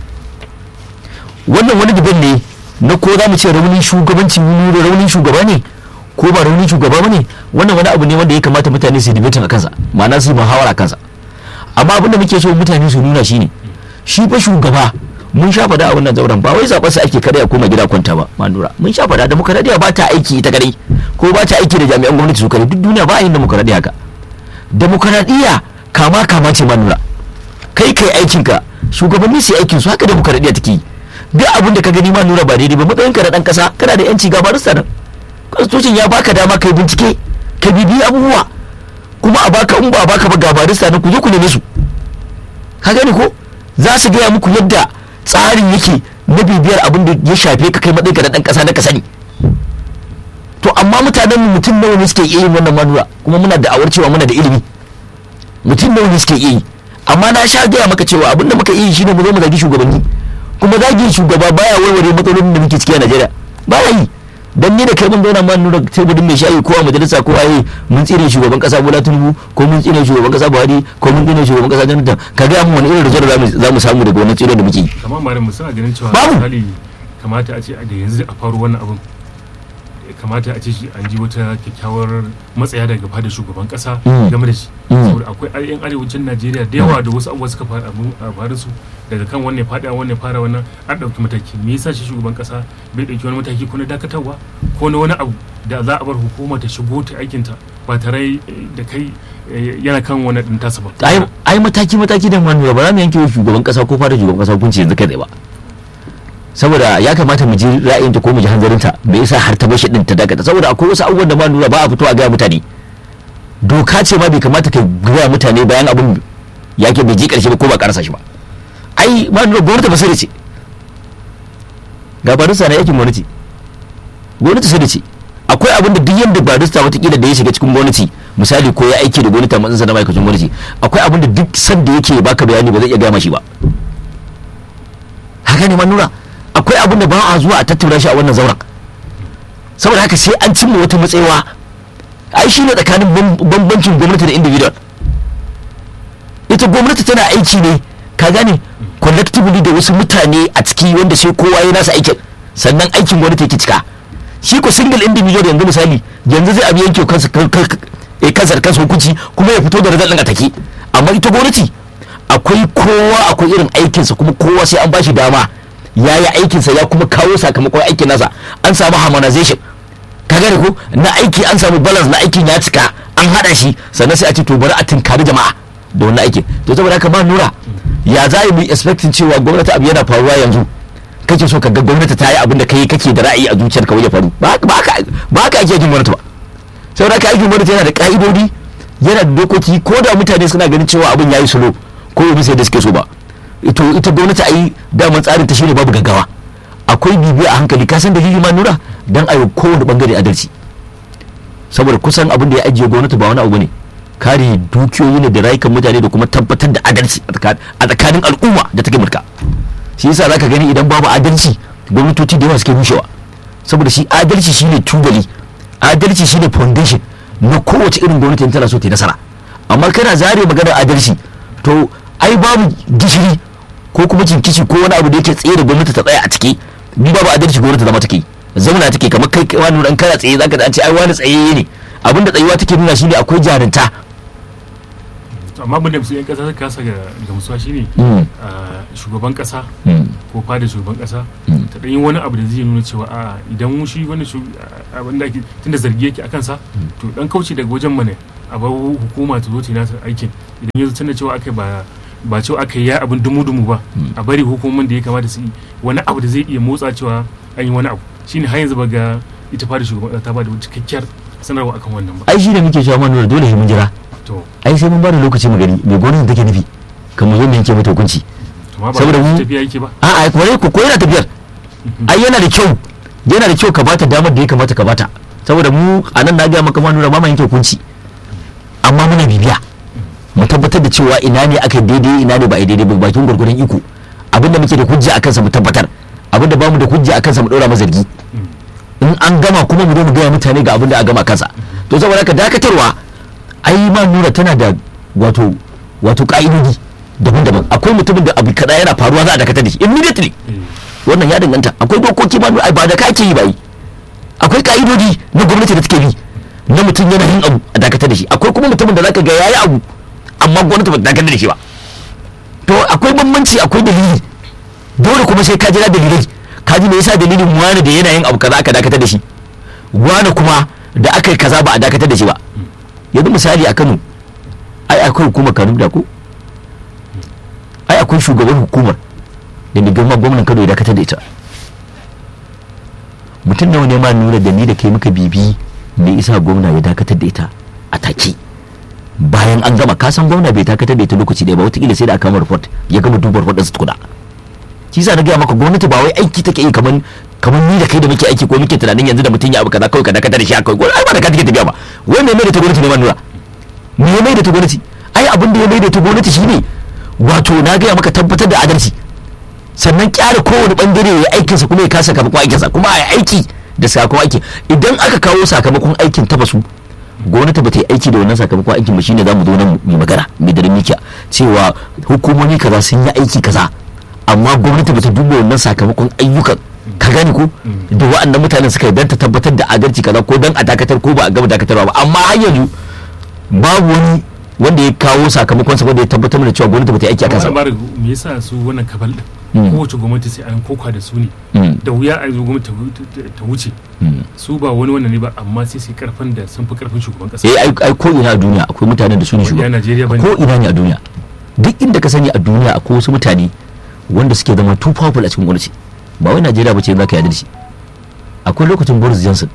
wannan wani daban ne na ko za mu ce raunin shugabancin nuna raunin shugaba ne ko ba raunin shugaba ba ne wannan wani abu ne wanda ya kamata mutane su debatin a kansa ma'ana su yi muhawara a kansa amma abin da muke so mutane su nuna shine shi fa shugaba mun sha fada a wannan zauren ba wai zaɓar sa ake kada ya koma gida kwanta ba manura mun sha fada demokaradiyya ba ta aiki ita kadai ko ba ta aiki da jami'an gwamnati su kadai duk duniya ba a yin demokaradiyya haka demokaradiyya kama kama ce manura kai kai aikinka shugabanni su yi aikin su haka demokaradiyya take yi duk abin da ka gani ma nura ba daidai ba matsayin ka na dan kasa kana da yanci ga barista nan constitution ya baka dama kai bincike ka bibiyi abubuwa kuma a baka in ba a baka ba ga barista nan ku je ku neme su ka gani ko za su gaya muku yadda tsarin yake na bibiyar abin da ya shafe ka kai matsayin ka na dan kasa na ka sani to amma mutanen mu mutum nawa ne suke iya yin wannan manura kuma muna da awar cewa muna da ilimi mutum nawa ne suke iya yi amma na sha gaya maka cewa abin da muka iya yi shine mu zo mu zagi shugabanni kuma zagin shugaba baya warware matsalolin da muke ciki a Najeriya baya yi dan ni da kai mun zauna ma nuna teburin mai shayi ko a majalisa ko ayi mun tsire shugaban kasa Bola Tinubu ko mun tsire shugaban kasa Buhari ko mun tsire shugaban kasa Jonathan ka ga mu wani irin result zamu zamu samu daga wannan tsire da muke yi kamar malam mu suna ganin cewa Babu. misali kamata a ce da yanzu a faru wannan abun kamata a ce shi an ji wata kyakkyawar matsaya daga fadar shugaban kasa Mm. game da shi Mm. saboda akwai yan arewacin najeriya da yawa da wasu abubuwa suka faru a faru su daga kan wannan fada wannan fara wannan an ɗauki mataki me yasa shi shugaban kasa bai ɗauki wani mataki ko na dakatarwa ko na wani abu da za a bar hukuma ta shigo ta aikinta ba tare da kai eh, yana kan wani ɗin tasa ba ai ai mataki mataki da manuwa ba za mu yanke wa shugaban kasa ko fara shugaban kasa hukunci yanzu kai tsaye ba saboda ya kamata mu ji ra'ayinta ko mu ji hanzarinta me yasa har ta bashi din ta dakata saboda akwai wasu abubuwan da ma nuna ba a fito a gaya mutane doka ce ma bai kamata ka gaya mutane bayan abin yake bai je karshe ba ko ba karasa shi ba ai ma nuna gwamnati ba sai da ce ga barista na yakin gwamnati gwamnati sai da ce akwai abin da duk yadda barista watakila da ya shiga cikin gwamnati misali ko ya aiki da gwamnati a matsayin na ma'aikacin gwamnati akwai abin da duk sanda yake baka bayani ba zai iya gama shi ba haka ne ma nuna akwai abin da ba a zuwa a tattauna shi a wannan zauren saboda haka sai an cimma wata matsayawa ai shi ne tsakanin bam- bambancin gwamnati da individual ita gwamnati tana aiki ne ka gane collectively da wasu mutane a ciki wanda sai kowa ya nasa aikin sannan aikin gwamnati yake cika shi ko single individual yanzu misali yanzu zai abu yanke kansa kan- kan- eh, kansa da kansa hukunci kuma ya fito da result din a take amma ita gwamnati akwai kowa akwai irin aikinsa kuma kowa sai an bashi dama ya yi aikinsa ya kuma kawo sakamakon aikin nasa an samu harmonization ka gane ko na aiki an samu balance na aikin ya cika an hada shi sannan sai a ce to bari a tinkari jama'a da wannan aikin to saboda haka ma nura ya za mu yi expecting cewa gwamnati abu yana faruwa yanzu kake so ka ga gwamnati ta yi abin da kai kake da ra'ayi a zuciyarka wajen faru ba ba ka ba ka ake aikin gwamnati ba saboda haka aikin gwamnati yana da ka'idodi yana da dokoki ko da mutane suna ganin cewa abin yayi solo ko ba bisa da suke so ba ito ita gwamnati a yi daman tsarin ta shine babu gaggawa akwai bibiya a hankali ka san dalili ma nura dan a yi kowane bangare adalci saboda kusan abin da ya ajiye gwamnati ba wani abu ne kare dukiyoyi ne da rayukan mutane da kuma tabbatar da adalci a tsaka- a tsakanin al'umma da take mulka shi yasa zaka gani idan babu adalci gwamnatoci da yawa suke rushewa saboda shi adalci shine tubali adalci shine foundation na kowace irin gwamnati in tana so ta yi nasara amma kana zare maganar adalci to ai babu gishiri ko kuma cinkici ko wani abu da yake tsaye da gwamnati ta tsaya a ciki ni babu adalci gwamnati zama take zauna take kamar kai kai wani ran kana tsaye zaka an ce ai wani tsaye ne abinda tsayuwa take nuna shine akwai jarinta To, amma abin da su yan kasa suka kasa ga gamsuwa shine Mm. a shugaban kasa Mm. ko fada shugaban kasa Mm. ta ɗan yi wani abu da zai nuna cewa a idan shi wani shu- a- abin da ake tunda zargi yake a kansa to dan kauce daga wajen mana a bar hukuma ta zo ta yi nasa aikin idan yanzu tunda cewa aka ba ba cewa aka yi ya abin dumu-dumu ba a bari hukumomin da ya kamata su yi wani abu da zai iya motsa cewa an yi wani abu shine har yanzu ba ga ita fada shugaban kasa ta ba da wata cikakkiyar sanarwa akan wannan ba ai shi da muke cewa manura dole sai mun jira to ai sai mun ba da lokaci mu gani me gwamnati take nufi kan mu zo mu yanke mata hukunci amma ba saboda da mu tafiya yake ba a'a kwarai ko ko yana tafiyar ai yana da kyau yana da kyau ka bata damar da ya kamata ka bata saboda mu a nan na ga maka ma nura ba ma yanke hukunci amma muna bibiya mu tabbatar da cewa ina ne aka yi daidai ina ne ba a yi daidai ba bakin gwargwadon iko abinda muke da hujja a kansa mu tabbatar abinda ba mu da hujja a kansa mu ɗora mazargi in an gama kuma mu zo mu gaya mutane ga abinda a gama kansa to saboda haka dakatarwa ai ma nura tana da wato wato ka'idodi daban-daban akwai mutumin da abu kaza yana faruwa za a dakatar da shi immediately Eh, wannan ya danganta akwai dokoki ma ai ba da ka ake yi ba yi akwai ka'idodi na gwamnati da take bi na mutum yana yin abu a dakatar da shi akwai kuma mutumin da zaka ga yayi abu amma gwamnati ba ta dakatar da shi ba to akwai bambanci akwai dalili dole kuma sai ka jira dalilai ka ji me yasa dalilin wani da yana yin abu kaza aka dakatar da shi wani kuma da aka yi kaza ba a dakatar da shi ba yanzu misali a Kano ai akwai hukumar Kano da ko ai akwai shugaban hukumar da ni girma gwamnan Kano ya dakatar da ita mutum nawa ne ma nuna da ni da kai muka bibi me isa gwamna ya dakatar da ita a take bayan an gama kasan gwamna bai dakatar da ita lokaci ɗaya ba wataƙila sai da aka kama report ya gama duba report ɗinsa tukuna shi sa na gaya maka gwamnati ba wai aiki take yi kamar kamar ni da kai da muke aiki ko muke tunanin yanzu da mutum ya abu kaza kawai ka dakatar da shi haka ai ba da ka take tafiya ba wai me mai da ta gwamnati ne ma nura me ya mai da ta gwamnati ai abin da ya mai da ta gwamnati shine wato na gaya maka tabbatar da adalci sannan kyara kowane bangare ya aikinsa kuma ya kasa sakamakon aikinsa kuma a aiki da sakamakon aiki idan aka kawo sakamakon aikin ta basu gwamnati ba ta yi aiki da wannan sakamakon aikin ba shine za mu zo nan mu magana mai daren mikiya cewa hukumomi kaza sun yi aiki kaza amma gwamnati ba ta duba wannan sakamakon ayyukan ka gane ko da wa'annan mutanen suka yi don ta tabbatar da adalci kaza ko don a dakatar ko ba a gama dakatarwa ba amma har yanzu babu wani wanda ya kawo sakamakon sa wanda ya tabbatar da cewa gwamnati ba ta yi aiki a kansa amma ba ba me yasa su wannan kabal Mm. din kowace gwamnati sai an koka da su ne Mm. da wuya a zo gwamnati ta- ta- ta wuce Mm. su ba wani wannan ne ba amma sai sai karfin da sun fi karfin shugaban kasa eh ai ai ko ina a duniya akwai mutanen da su ne ya shugaba Najeriya bane ko ina ne a duniya duk inda ka sani a duniya akwai wasu mutane wanda suke zama too powerful a cikin gwamnati ba wai Najeriya ba ce za ka yarda da shi akwai lokacin Boris Johnson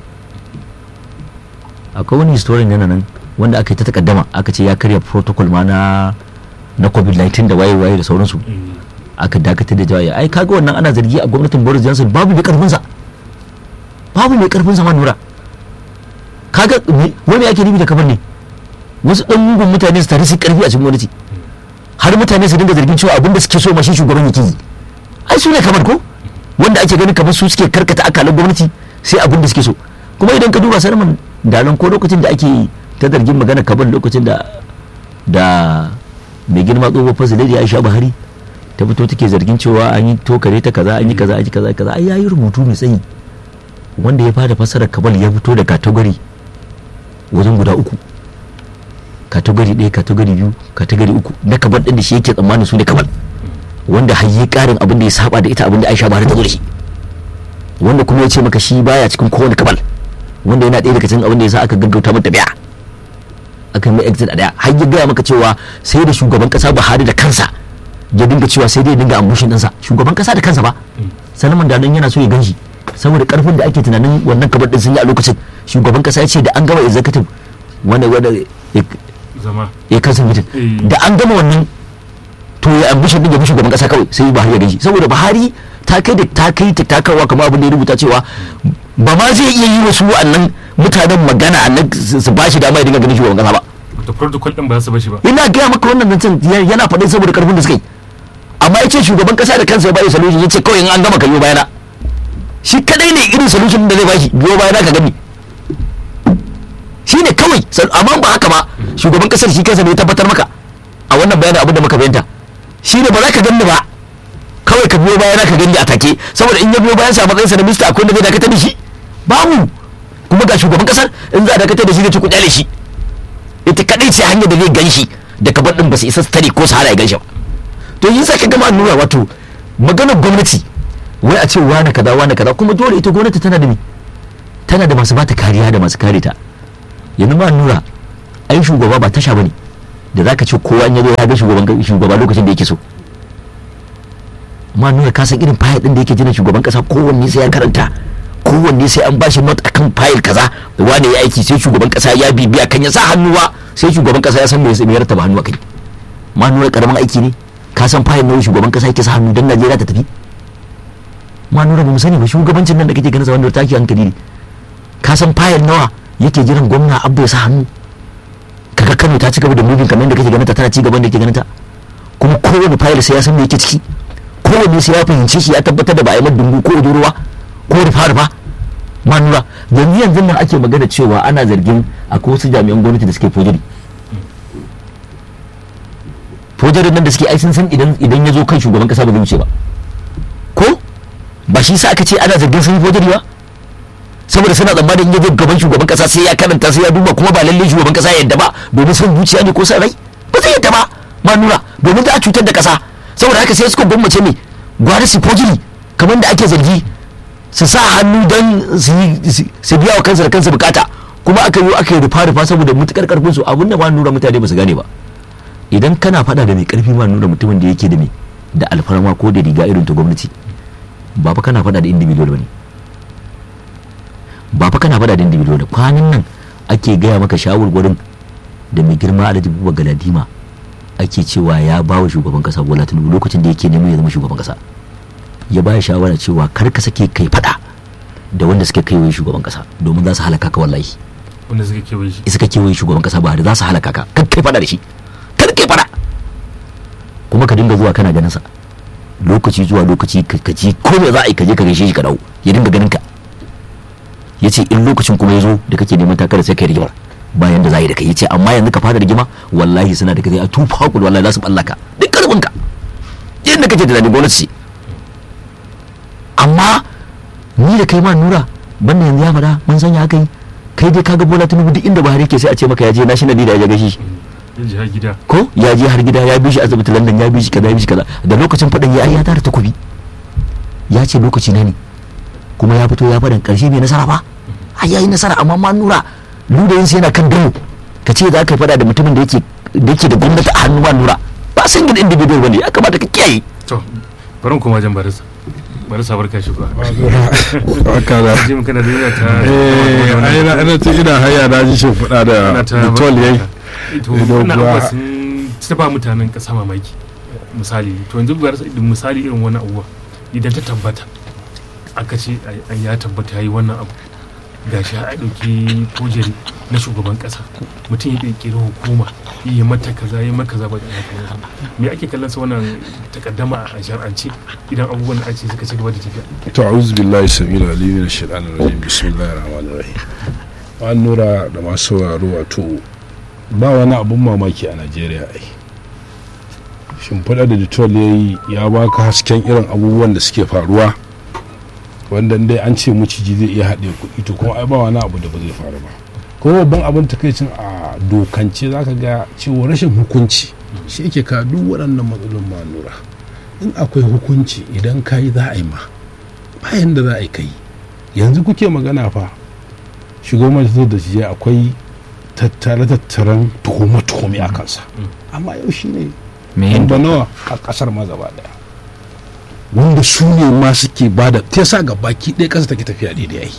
akwai wani historian yana nan wanda aka yi ta takaddama aka ce ya karya protocol ma na na covid-19 da waye waye da sauransu Eh, aka dakatar da jawaye ai kaga wannan ana zargi a gwamnatin Boris Johnson babu mai karfin sa babu mai karfin sa ma nura kaga me- wani ake nufi da kamar ne wasu dan mugun mutane su tare su karfi a cikin gwamnati har mutane su dinga zargin cewa abinda suke so ma shi shugaban yake yi ai su ne kamar ko wanda ake ganin kamar su suke karkata akalan gwamnati sai abin da suke so kuma idan ka duba sarman dalan ko lokacin da ake ta zargin magana kamar lokacin da da mai girma tsohuwar fasilai Aisha Buhari ta fito take zargin cewa an yi tokare ta kaza an yi kaza an yi kaza kaza ai yayi rubutu mai tsayi wanda ya fara fasarar kabal ya fito da kategori wajen guda uku kategori ɗaya kategori biyu kategori uku na kabal ɗin da shi yake tsammanin su ne kabal wanda har yi ƙarin abin da ya saba da ita abin da Aisha Buhari ta zo da shi wanda kuma ya ce maka shi baya cikin kowane kabal wanda yana ɗaya daga cikin abin da ya sa aka gaggauta mata biya aka yi mai exit a daya har ya gaya maka cewa sai da shugaban kasa Buhari da kansa ya dinga cewa sai dai ya dinga ambushin ɗinsa shugaban kasa da kansa ba Salman Dalon yana so ya ganshi saboda karfin da ake tunanin wannan kabar din sun yi a lokacin shugaban kasa ya ce da an gama executive wanda wanda ya- zama ya kansa mutum Eh. da an gama wannan to ya ambushin din ya bi shugaban kasa kawai sai Buhari ya ganshi saboda Buhari ta kai da ta kai ta takarwa kamar abin da ya rubuta cewa ba ma zai iya yi wasu wa'annan mutanen magana nan su su ba shi dama ya dinga ganin shugaban kasa ba da protocol din ba za su bashi ba ina gaya maka wannan zancen ya- yana faɗin saboda karfin da suka yi amma ya ce shugaban kasa da kansa ya bayi solution ya ce kawai in an gama ka biyo bayana shi kadai ne irin solution da zai bashi biyo bayana ka gani shi ne kawai sal- amma ba haka ba shugaban kasar shi kansa ne ya tabbatar maka a wannan bayanin abin da muka fahimta shi ne ba za ka gani ba kawai ka biyo bayana ka gani a take saboda in ya biyo bayan sa matsayin sa na minista akwai da zai dakatar da shi babu kuma ga shugaban kasar in za a dakatar da shi zai ci kuɗi shi ita kadai ce hanyar da zai gan shi da kabar din ba su isa su tare ko su hana ya gan shi ba to yin sa ka gama nuna wato maganar gwamnati wai a ce wane kaza wane kaza kuma dole ita gwamnati tana da me tana da masu bata kariya da masu kare ta yanzu ma nura ai shugaba ba tasha bane da zaka ce kowa in ya zo ya ga shugaban shugaba lokacin da yake so ma nura ka san irin fayil din da yake jina shugaban kasa kowanne sai ya karanta kowanne sai an bashi not akan fayil kaza wane ya aiki sai shugaban kasa ya bibiya kan ya sa hannuwa sai shugaban kasa ya san me me ya rattaba hannu a kai ma nura karamin aiki ne ka ka san fayil na shugaban kasa yake sa hannu don najeriya ta tafi ma nura ba mu sani ba shugabancin nan da kake ganin sa wanda take hankali ne ka san fayil nawa yake jiran gwamna abu ya sa hannu kaga kano ta ci gaba da moving kamar yadda kake ganin ta tana ci gaban da kake ganin ta kuma kowane fayil sai ya san me yake ciki kowanne sai ya fahimce shi ya tabbatar da ba a yi dungu ko ruwa ko rufa rufa ma nura yanzu yanzu nan ake magana cewa ana zargin akwai wasu jami'an gwamnati da suke fojiri fojarin nan da suke ai sun san idan idan ya zo kan shugaban kasa ba zai wuce ba ko ba shi sa aka ce ana zargin sun yi fojari ba saboda suna tsammanin in ya zo gaban shugaban kasa sai ya karanta sai ya duba kuma ba lalle shugaban kasa ya yadda ba domin son zuciya ne ko san rai ba zai yadda ba ma nura domin za a cutar da kasa saboda haka sai suka gwammace ne gwada su fojiri kamar da ake zargi su sa hannu don su biya wa kansa da kansa bukata kuma aka yi aka yi rufa rufa saboda mutukar karfin su abin da ma nura mutane ba su gane ba idan kana fada da mai karfi ma nura mutumin da yake da mai da alfarma ko da riga irin ta gwamnati ba fa kana fada da individual bane ba fa kana fada da individual da kwanan nan ake gaya maka shawarwarin da mai girma alhaji buba galadima ake cewa ya ba wa shugaban kasa bola tinubu lokacin da yake neman ya zama shugaban kasa ya ba shawara cewa kar ka sake kai fada da wanda suke kai shugaban kasa domin za su halaka ka wallahi wanda suka kewaye shi suka kewaye shugaban kasa ba da za su halaka ka kar kai fada da shi kar kai fada kuma ka dinga zuwa kana ganin sa lokaci zuwa lokaci ka ji ko me za a yi ka je ka gaishe shi ka dawo ya dinga ganin ka ya ce in lokacin kuma ya zo da kake neman takara sai kai rigimar bayan da za yi da kai ya ce amma yanzu ka fara rigima wallahi suna da kai a tufa hakul wallahi za su ballaka duk karfin ka yadda kake da gwamnati ce amma ni da kai ma nura banda yanzu ya faɗa mun sanya haka yi kai dai kaga bola tinubu duk inda buhari ke sai a ce maka ya je national leader ya gaishe shi ya je har gida ko ya je har gida ya bi shi asibiti london ya bi shi kaza ya bi shi kaza da lokacin faɗin ya ya tara takobi ya ce lokaci na ne kuma ya fito ya faɗin ƙarshe bai nasara ba ai yayi nasara amma ma nura ludayin sai yana kan damo ka ce za ka faɗa da mutumin da yake da yake da gwamnati a hannu ma nura ba san gidan individual bane ya kamata ka kiyaye to bari kuma wajen barisa barisa barka shi kuwa haka da ji mun kana da yana ta eh ai na ina ta ina haya na ji shin fuda da ana ta bitol yayi to Ido wannan kuwa- abubuwa sun ta ba mutanen kasa mamaki misali to yanzu barisa misali irin wannan abubuwa idan ta tabbata aka ce ai- ai ya tabbata yayi wannan abu gashi a ɗauki kojeri na shugaban ƙasa mutum ya ƙirƙiri hukuma yi mata kaza yi mata kaza ba da haka me ake kallon sa wannan takaddama a shar'ance idan abubuwan da ake suka ci gaba da tafiya to a'udhu billahi samil alim min shaitanir rajim bismillahir rahmanir rahim an nura da masu sauraro wato ba wani abun mamaki a Najeriya ai shimfiɗa da ditol ya yi ya baka hasken irin abubuwan da suke faruwa wanda dai an ce maciji zai iya haɗe kuɗi to kuma ai ba wani abu da ba zai faru ba kuma babban abin takaicin a dokance zaka ga cewa rashin hukunci shi yake ka duk waɗannan matsalolin ma nura in akwai hukunci idan ka yi za a yi ma bayan da za a yi kai yanzu kuke magana fa shugaban majalisar da jiya akwai tattare tattaren tuhume-tuhume a kansa amma yau shi ne me yin da nawa a kasar ma gaba daya wanda su ne ma suke ba da ta sa ga baki ɗaya ƙasa take tafiya daidai ai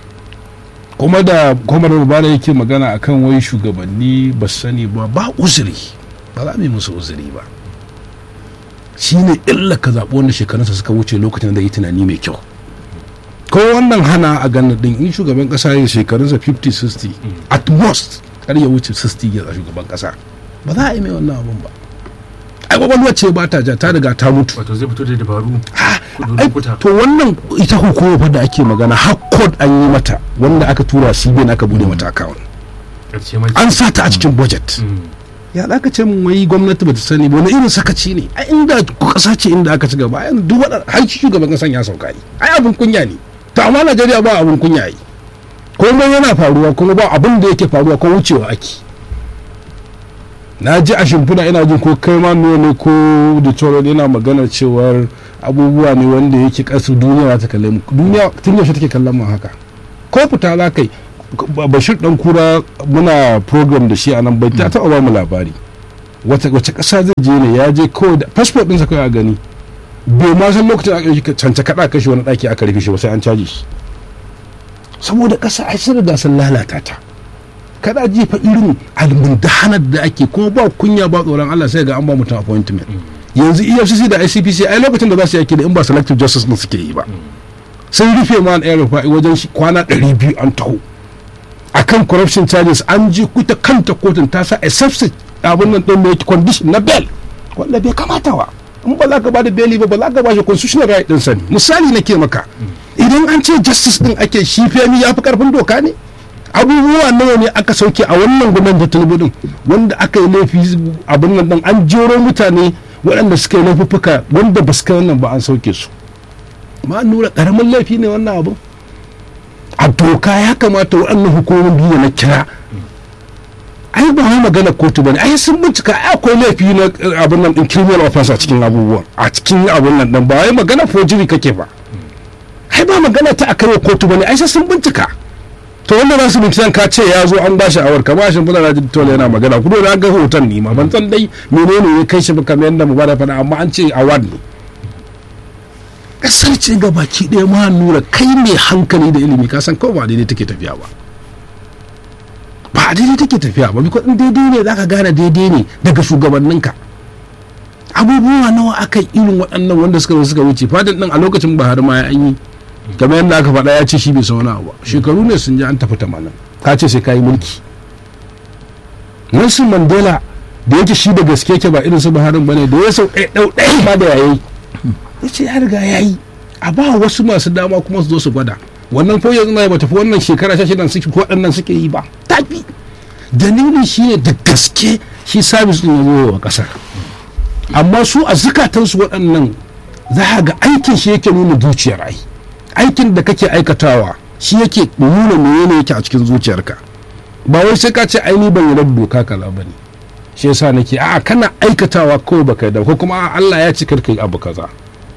kuma da kwamar rubana yake magana akan wai shugabanni ba su sani ba ba uzuri ba za mu yi musu uzuri ba shi ne illa ka zaɓi wanda shekarunsa suka wuce lokacin da yi tunani mai kyau ko wannan hana a ganin din in shugaban kasa ya shekarunsa 50-60 at most kar ya wuce 60 ya shugaban kasa ba za a yi mai wannan abun ba ai kwakwalwar ce ba ta ja ta riga ta mutu wato zai fito da dabaru kudu ai, lokuta to wannan ita hukumar fa da ake magana har code an yi mata wanda aka tura cbn aka bude mata account ƙarshe ma an sa ta a cikin budget Mm. ya da aka ce mun wai gwamnati bata sani ba wani irin sakaci ne a inda kasa ce inda aka ci gaba ai duk waɗanda har shi shugaban kasan ya sauka ne ai abin kunya ne to amma Najeriya ba abin kunya yi komai yana faruwa kuma ba abin da yake faruwa ko wucewa ake na ji a shimfiɗa ina jin ko kai ma ne ko da tsoron yana magana cewar abubuwa ne wanda yake ƙasar duniya za ta kalle mu duniya tun yaushe take kallon mu haka ko fita za ka yi bashir dan kura muna program da shi a nan bai ta taɓa ba mu labari wace wace ƙasa zai je ne ya je kawai da passport ɗinsa kawai a gani bai ma san lokacin aka shi cance kaɗa kashe wani ɗaki aka rufe shi ba sai an caji shi saboda ƙasa ai sun riga sun lalata ta kada ji fa irin almundahanar da ake kuma ba kunya ba tsoron Allah sai ga an ba mutum appointment yanzu efcc da icpc ai lokacin da za su yi aiki da in ba selective justice din suke yi ba sun rufe ma ɗaya rufa'i wajen shi kwana 200 an taho akan corruption charges an ji kuta kanta kotun ta sa a substitute abin nan ɗin mai condition na bail wanda bai kamata wa in ba za ka ba da beli ba ba za ka ba shi constitutional right din sani misali nake maka idan an ce justice din ake shi femi ya fi karfin doka ne abubuwa nawa ne aka sauke a wannan gwamnati ta tinubu din wanda aka yi laifi abin nan din an jero mutane waɗanda suka yi laifuffuka wanda ba su kai wannan ba an sauke su ma nura karamin laifi ne wannan abu a doka ya kamata waɗannan hukumomin biyu da na kira ai ba wai magana kotu bane ai sun bincika ai akwai laifi na eh, abin nan din criminal offense a cikin abubuwan a cikin abin nan din ba wai magana forgery kake ba ai ba magana ta akai kotu bane ai sai sun bincika to wanda za su binciken ka ce ya zo an ba shi awar kamar shi fulana ji tole yana magana kudo na ga hoton ni ma ban san dai menene ya kai shi ba kamar yadda mu ba da faɗa amma an ce award ne kasar ce ga baki ɗaya ma nura kai mai hankali da ilimi ka san kawai ba daidai take tafiya ba ba daidai take tafiya ba biko in daidai ne zaka gane daidai ne daga shugabanninka abubuwa nawa aka yi irin waɗannan wanda suka suka wuce fadin ɗin a lokacin Buhari ma ya an yi kamar yadda aka faɗa ya ce shi bai sauna ba shekaru ne sun ji an tafi tamanin ka ce sai ka yi mulki Nelson Mandela da yake shi da gaske ke ba irin su Buhari bane da ya sau ɗaya ɗau ɗaya ma da yayi ya ce ya riga ya yi a ba wasu masu dama kuma su zo su gwada wannan ko yanzu na ba tafi wannan shekara sha shidan suke ko waɗannan suke yi ba tafi dalilin shi ne da gaske shi sabis ɗin ya zo wa ƙasar amma su a zukatansu waɗannan za a ga aikin shi yake nuna zuciyar ai aikin da kake aikatawa shi yake nuna menene yake a cikin zuciyarka ba wai sai ka ce ai ni ban yi doka kaza ba ne shi yasa nake a'a kana aikatawa kawai baka yi da ko kuma a'a Allah ya ci karka yi abu kaza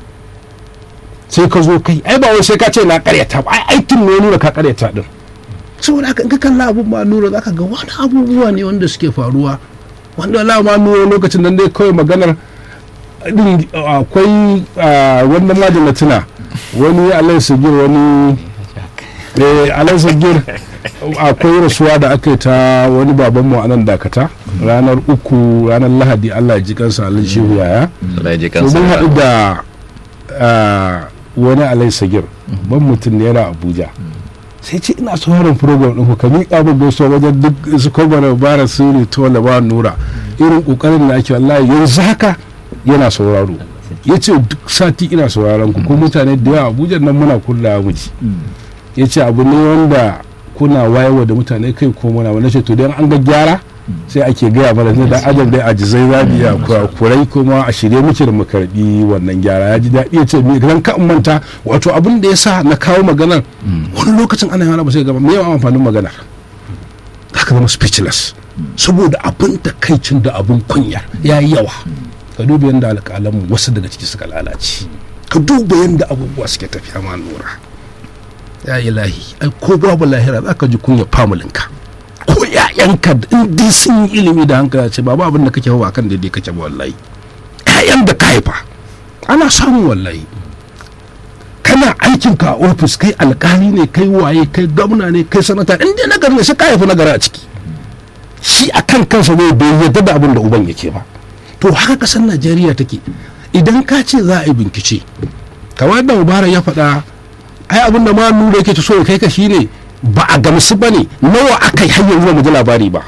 sai ka zo kai ai ba wai sai ka ce na karyata ba ai aikin ne nuna ka karyata din saboda haka in ka kalla abun ma nura zaka ga wani abubuwa ne wanda suke faruwa wanda Allah ma nura lokacin nan dai kawai maganar din akwai ah, wannan ma da na tuna wani alai sagir wani eh alai sagir akwai rasuwa da aka yi ta wani babanmu a nan dakata ranar uku ranar lahadi Allah ya ji kansa alai shehu yaya Allah ya ji to kansa mun da haɗu rahama. da ah, wani alai sagir ban mutum ne yana abuja sai ce ina sauraron program ɗin ku ka miƙa min gaisuwa wajen duk su kwamana bara su ne to ba nura irin ƙoƙarin da ake wallahi yanzu haka yana sauraro ya ce duk sati ina sauraron ku ko mutane da yawa abuja nan muna kullawa mu ji ya ce abu ne wanda kuna wayewa da mutane kai ko muna wani ce to dan an ga gyara sai ake gaya mana da adam dai ajizai za mu iya kurai kuma a shirye muke da mu karbi wannan gyara ya ji daɗi ya ce me kan ka in manta wato abin da ya sa na kawo maganar wani lokacin ana yana ba sai gaba me yawan amfanin maganar haka zama speechless saboda abin takaicin da abin kunya ya yi yawa ka duba yadda alƙalanmu wasu daga ciki suka lalace ka duba yadda abubuwa suke tafiya ma lura ya ilahi ai ko babu lahira za ka ji kunya familinka ko ƴaƴanka in dai sun yi ilimi da hankali ce babu abin da kake hawa kan daidai kake ba wallahi ƴaƴan da ka haifa ana samun wallahi kana aikin ka a ofis kai alkali ne kai waye kai gwamna ne kai sanata in dai nagari ne sai ka haifi nagari a ciki shi a kan kansa ne bai yarda da abin da uban yake ba to haka kasar najeriya take idan ka ce za a yi bincike kamar da mubarak ya faɗa ai abin da ma nuna yake ta so ya kai ka shine ba a gamsu ba ne nawa aka yi har yanzu ba mu ji labari ba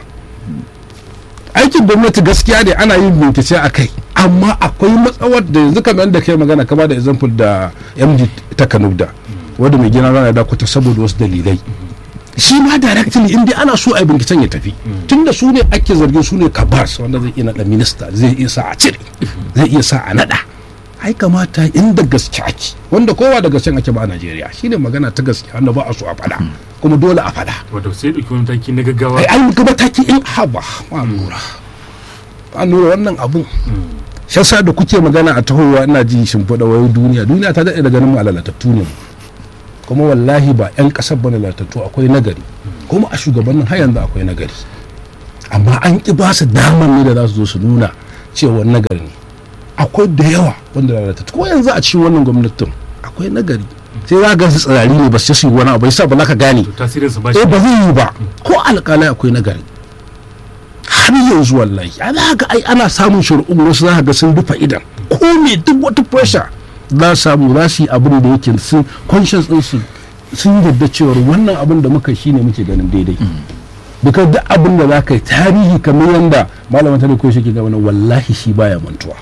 aikin gwamnati gaskiya ne ana yin bincike a kai amma akwai matsawar da yanzu kamar da kai magana kama da example da md ta kanubda wadda mai gina rana da kuta saboda wasu dalilai shi ma directly in dai ana so a yi binciken ya tafi tunda su ne ake zargin su ne kabars wanda zai iya naɗa minista zai iya sa a cire zai iya sa a naɗa ai kamata inda gaske ake wanda kowa da gaske ake ba a najeriya shine magana ta gaske wanda ba a so a faɗa kuma dole a faɗa wato sai ɗauki wani mataki na gaggawa ai an ga mataki in haba ma lura ma lura wannan abun shasa da kuke magana a tahowa ina ji shimfiɗa wayo duniya duniya ta daɗe da ganin mu alalatattu ne kuma wallahi ba 'yan ƙasar bane lalatattu akwai nagari kuma a shugabannin har yanzu akwai nagari amma an ƙi ba su damar ne da za su zo su nuna cewa nagari ne akwai da yawa wanda lalatattu ko yanzu a cikin wannan gwamnatin akwai nagari sai za ga su tsirari ne ba su yi wani abu yasa ba za ka gane to tasirinsa ba shi eh ba zai yi ba ko alƙalai akwai nagari har yanzu wallahi a za ga ai ana samun shari'un wasu za ka ga sun rufe idan ko me duk wata pressure za su samu za su yi abin da yake sun conscious din su sun yadda cewar wannan abin da muka shine muke ganin daidai because duk abin da za ka yi tarihi kamar yadda malamin tare ko shi ke gaba wallahi shi baya mantuwa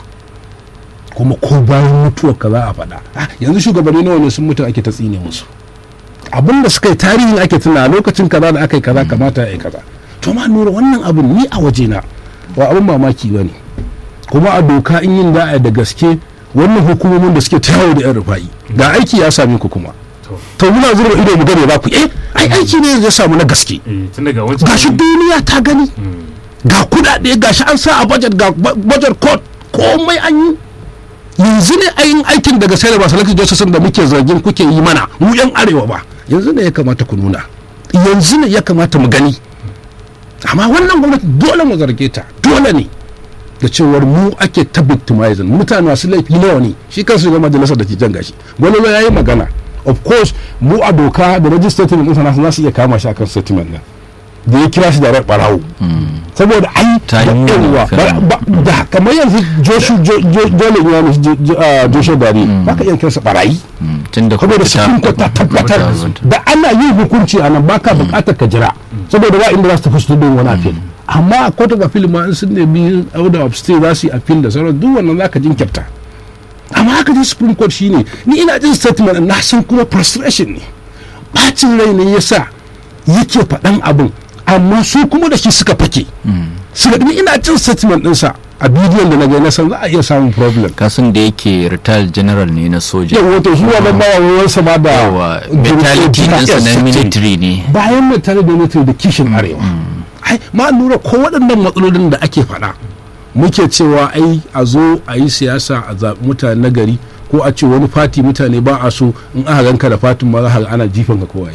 kuma ko bayan mutuwar ka za a faɗa Ah, yanzu shugabanni nawa ne sun mutu ake ta tsine musu abin da suka yi tarihin ake tuna lokacin kaza da aka yi kaza kamata ya yi kaza to ma nura wannan abin ni a wajena ba abin mamaki ba ne kuma a doka in yin da'a da gaske wannan hukumomin da suke ta yawo da yan rufa'i ga aiki ya same ku kuma to to muna zuba ido mu gane ba ku eh ai aiki ne ya samu na gaske eh tun daga wancan gashi duniya ta gani ga kudade gashi an sa a budget ga bu- budget code komai an yi yanzu ne ayin aikin daga sai da ba salatu josephson da muke zargin kuke yi mana mu yan arewa ba yanzu ne ya kamata ku nuna yanzu ne ya kamata mu gani amma wannan gwamnati dole mu zarge ta dole ne da cewar mu ake ta victimizing mutane masu laifi nawa ne shi kansu ga majalisar da ke jan gashi gwamnati ya yi magana of course mu a doka da register statement ɗinsa nasu za su iya kama shi akan statement nan da ya kira shi da rai barawo saboda ai Ta da yi yawa magana. ba- ba- da kamar yanzu joshu jole ya ne joshua dari ba ka iya kiransa barayi tun da saboda supreme court ta tabbatar da ana yin hukunci a nan baka bukatar ka jira saboda ba inda za su tafi su tudun wani appeal amma a court of appeal ma in sun nemi order of stay za su yi appeal da sauran duk wannan za ka jinkirta amma haka ji supreme court shine ni ina jin statement ɗin, na san kuma frustration ne bacin rai ne yasa yake faɗan abin amma su kuma da shi suka fake suka ni ina jin statement ɗinsa a bidiyon da na ga na san za a iya samun problem kasan da yake retired general ne na soja yau wato shi wannan ba wawansa ba da yawa mentality ɗinsa na military ne bayan mai tare da military da kishin arewa ai ma lura ko waɗannan matsalolin da ake faɗa muke cewa ai a zo a yi siyasa a zaɓi mutane na gari ko a ce wani fati mutane ba a so in aka ganka da fatin ma za ka ga ana jifan ka kowaye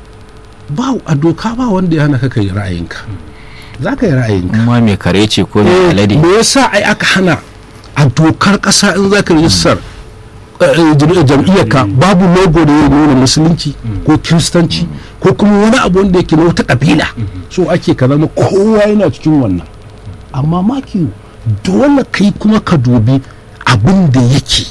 ba a doka ba wanda ya hana ka kai ra'ayinka za ka yi ra'ayinka kuma mai kare ce ko mai Eh, alade me yasa ai aka hana a dokar kasa in za ka rijistar jam'iyyarka babu logo da ya nuna musulunci ko kiristanci ko kuma wani abu wanda yake na wata kabila so ake ka zama kowa yana cikin wannan amma maki dole kai kuma ka dubi abin da yake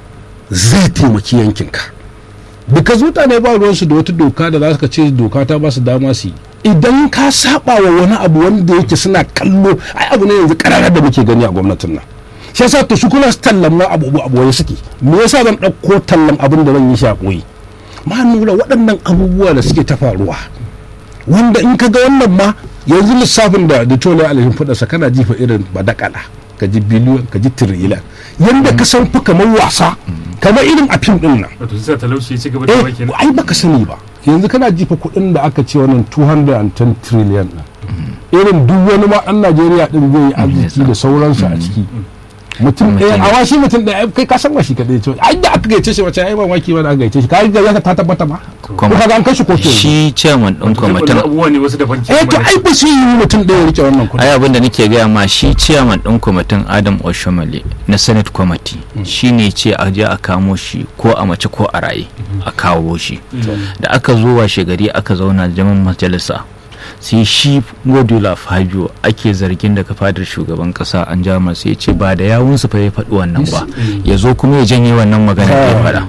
zai taimaki yankinka because mutane ba ruwansu da wata doka da za ka ce doka ta ba su dama su yi idan ka saba wa wani abu wanda yake suna kallo ai abu ne yanzu kararar da muke gani a gwamnatin nan shi yasa to shi kuma tallan na abu abu waye suke me yasa zan ɗauko tallan abin da zan yi shi a ɓoye ma nura waɗannan abubuwa da suke ta faruwa wanda in ka ga wannan ma yanzu lissafin da da tola alhin fadarsa kana jifa irin badakala ka ji biliyon ka ji tiriliyan yanda ka san fi kamar wasa kamar irin a fim din nan wato sai talauci ya ci gaba da eh baki ai baka sani ba yanzu kana jifa kuɗin da aka ce wannan 210 trillion din irin duk wani ma ɗan Najeriya din zai yi arziki da sauransu a ciki mutum ɗaya a washi mutum ɗaya kai ka san washi kaɗai ce ai da aka gaice shi wace ai mamaki ba da aka gaice shi ka ga ya ta tabbata ba ko ka ga an kashi kotu yanzu. shi chairman ɗin kwamitin abubuwa ne wasu daban ke eh to ai ba su yi mutum ɗaya ya rike wannan kuɗi ai abin da nake gaya ma shi chairman ɗin kwamitin adam oshomale na senate committee shi ne ce a je a kamo shi ko a mace ko a raye a kawo shi da aka zo washe gari aka zauna jaman majalisa sai shi godula fabio ake zargin daga fadar shugaban kasa an jama sai ya ce ba da yawunsu fa ya faɗi wannan ba ya zo kuma ya janye wannan magana da ya faɗa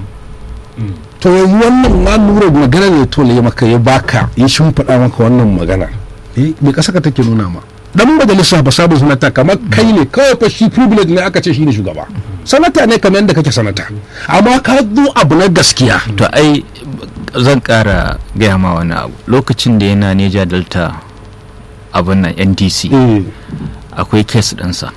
to yanzu wannan ma lura magana ne to ya maka ya baka ya shimfiɗa maka wannan magana eh me kasa ka take nuna ma dan majalisa ba sabon sanata kamar kai ne kawai fa shi privilege ne aka ce shi ne shugaba sanata ne kamar yadda kake sanata amma ka zo abu na gaskiya to ai zan kara gaya ma wani abu lokacin da yana neja delta abin nan ndc eh akwai kes ɗinsa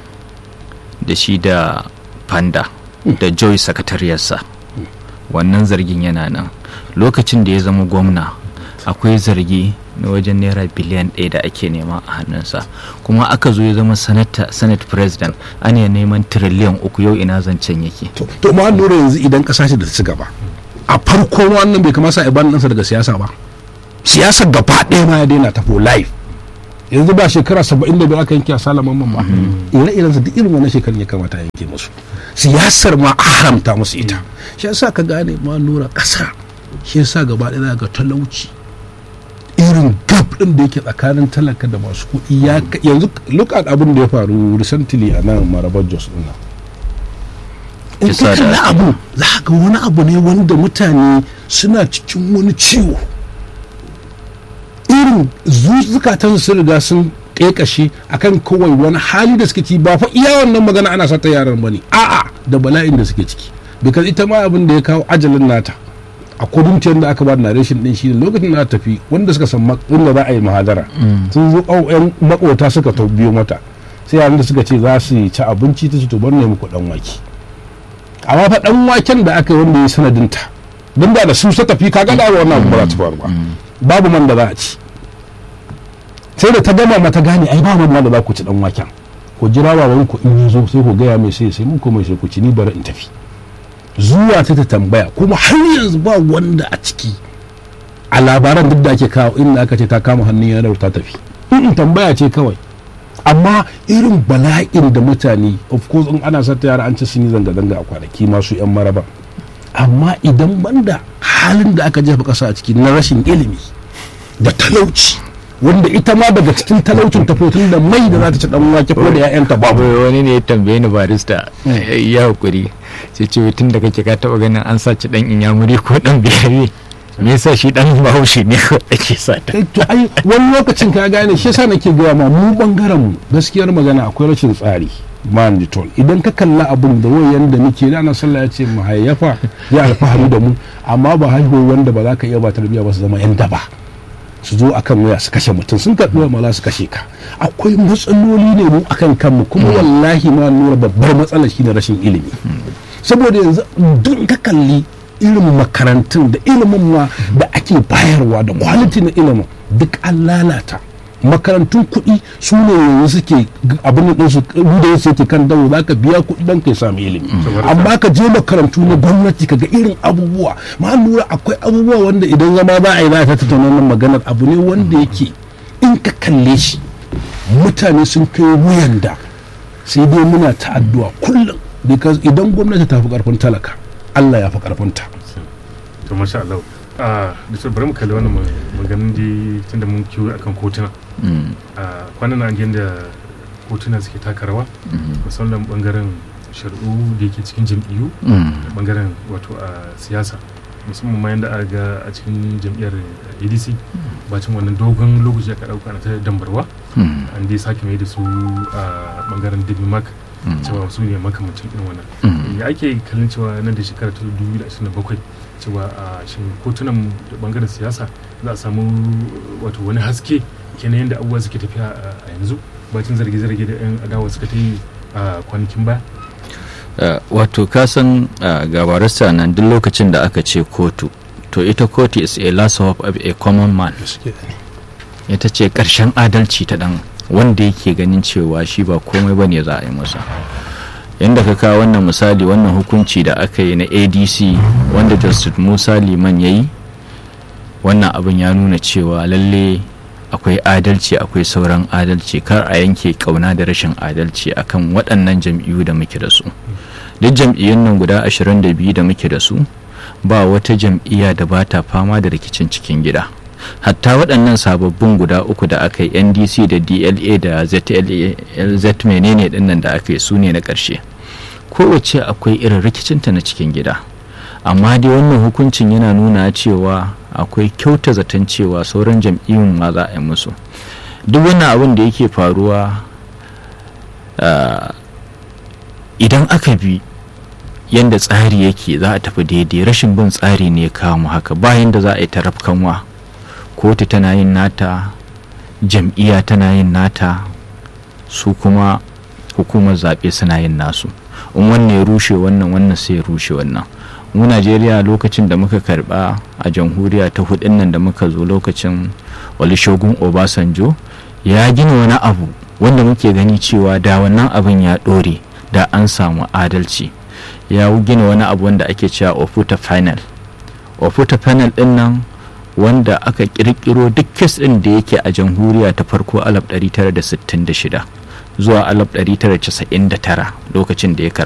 da shi da panda da joy sakatariyarsa wannan zargin yana nan lokacin da ya zama gwamna akwai zargi na wajen naira biliyan ɗaya da ake nema a hannunsa kuma aka zo ya zama sanata senate president ana neman tiriliyan uku yau ina zancen yake to to ma lura yanzu idan kasa ce da ta ci gaba a farko wannan bai kamata a ban ɗansa daga siyasa ba siyasar gaba ɗaya ma ya daina tafo live yanzu ba shekara saba'in da biyar aka yanke a salaman mamma ire-iren su duk irin wannan shekarun ya kamata a yanke musu siyasar ma a haramta musu ita shi yasa ka gane ma lura ƙasa shi yasa gaba ɗaya za ga talauci irin gap ɗin da yake tsakanin talaka da masu kuɗi ya ka- yanzu look at abin da ya faru recently a nan marabar jos ɗin nan in Kisa ka da kalli ake. abu za ka ga wani abu ne wanda mutane suna cikin wani ciwo irin zukatan sun riga sun ƙeƙashe akan kawai wani hali da suke ci ba fa iya wannan magana ana sata yaran bane a'a da bala'in da suke ciki because ita ma abin da ya kawo ajalin nata a kudin da aka ba da narration din shi lokacin da ta tafi wanda suka san mak- inda za a yi mahadara sun zo au yan makota suka to biyo mata sai yaran da suka ce za su ci abinci ta ce to bar ne muku dan wake amma fa dan waken da aka yi wanda ya sanadin ta don da da su ta tafi kaga da wannan abu ba za ta faru ba babu man da za a ci sai da ta gama mata gane ai ba man da za ku ci dan waken ku jira baban ku in ya zo sai ku gaya mai sai sai mun kuma sai ku ci ni bari in tafi zuwa ta ta tambaya kuma har yanzu ba wanda a ciki a labaran duk da ake kawo inda aka ce ta kama hannun yanar ta tafi in tambaya ce kawai amma irin bala'in da mutane of course in ana sata yara an ci sun yi zanga-zanga a kwanaki masu 'yan maraba amma idan banda halin da aka jefa ƙasa a ciki na rashin ilimi da talauci wanda ita ma daga cikin talaucin ta tun da mai da za ta ci dan wake ko da 'ya'yanta babu Wai wani ne ya tambaye ni barista ya hakuri sai ce tun da kake ka taba ganin an saci dan inyamuri ko dan biyayye me yasa shi dan bahaushe ne ko ake sata Eh, to ai wani lokacin ka gane shi yasa nake gaya ma mu bangaren mu gaskiyar magana akwai rashin tsari manditol idan ka kalla abin da wayan da muke da na sallah ya ce mu hayyafa ya alfahari da mu amma ba haihuwar wanda ba za ka iya ba tarbiyya ba su zama yan daba su zo akan waya su kashe mutum sun karɓi wa mala su kashe ka akwai matsaloli ne mu akan kanmu kuma wallahi ma nura babbar matsalar shine rashin ilimi saboda yanzu duk ka kalli irin makarantun da ilimin ma da ake bayarwa da kwaliti na ilimin duk an lalata makarantun kuɗi su ne yanzu suke g- abin da su da su yake kan dawo za ka biya kuɗi don kai sami ilimi amma ka je makarantu na gwamnati ka ga irin abubuwa ma lura akwai abubuwa wanda idan zama za a yi za ta tattauna wannan maganar abu ne wanda yake in ka kalle shi mutane sun kai wuyan da sai dai muna ta addu'a kullum because idan gwamnati ta fi karfin talaka Allah ya fi karfin ta to masha Allah a da su bari mu kalli wannan ma- maganin da tunda mun kiwo akan kotuna a kwanan nan an ji da kotuna suke taka rawa musamman bangaren shari'u da yake cikin jam'iyyu da bangaren wato a siyasa musamman ma yadda aka ga a cikin jam'iyyar adc bacin wannan dogon lokaci aka dauka na ta dambarwa an dai sake mai da su a bangaren dabi mark cewa su ne makamacin irin wannan ya ake kallon cewa nan da shekara ta 2027 cewa a shin kotunan da bangaren siyasa za a samu wato wani haske kenan yadda abubuwa suke tafiya a yanzu bacin zarge-zarge da 'yan adawa suka ta yi a kwanakin baya Uh, wato kasan uh, gabarista nan duk lokacin da aka ce kotu to ita kotu is a last hope of a common man ita ce ƙarshen adalci ta dan wanda yake ganin cewa shi ba komai ba ne za a yi masa yadda ka kawo wannan misali wannan hukunci da aka yi na adc wanda justice musa liman ya yi wannan abin ya nuna cewa lalle akwai adalci akwai sauran adalci kar a yanke kauna da rashin adalci akan waɗannan jam'iyyu da muke da su duk jam'iyyun nan guda 22 da muke da su ba wata jam'iyya da ba ta fama da rikicin cikin gida hatta waɗannan sababbin guda uku da aka yi ndc da dla da zlz menene dinnan da aka yi su ne na ƙarshe kowace akwai irin rikicinta na cikin gida amma dai wannan hukuncin yana nuna cewa akwai kyauta zaton cewa sauran jam'iyyun ma za a yi musu duk wannan abin da yake faruwa ah, idan aka bi yadda tsari yake za a tafi daidai rashin bin tsari ne ya kawo mu haka bayan da za a yi tarafkanwa kotu tana yin nata jam'iyya tana yin nata su kuma hukumar zaɓe suna yin nasu in wannan ya rushe wannan wannan sai ya rushe wannan mu najeriya lokacin da muka karba a jamhuriya ta hudun nan da muka zo lokacin olusegun obasanjo ya gina wani abu wanda muke gani cewa da wannan abin ya ɗore da an samu adalci ya gina wani abu wanda ake cewa ofuta final ofuta final din nan wanda aka kirkiro duk kes din da yake a jamhuriya ta farko 1966 zuwa 1999 lokacin da ya karba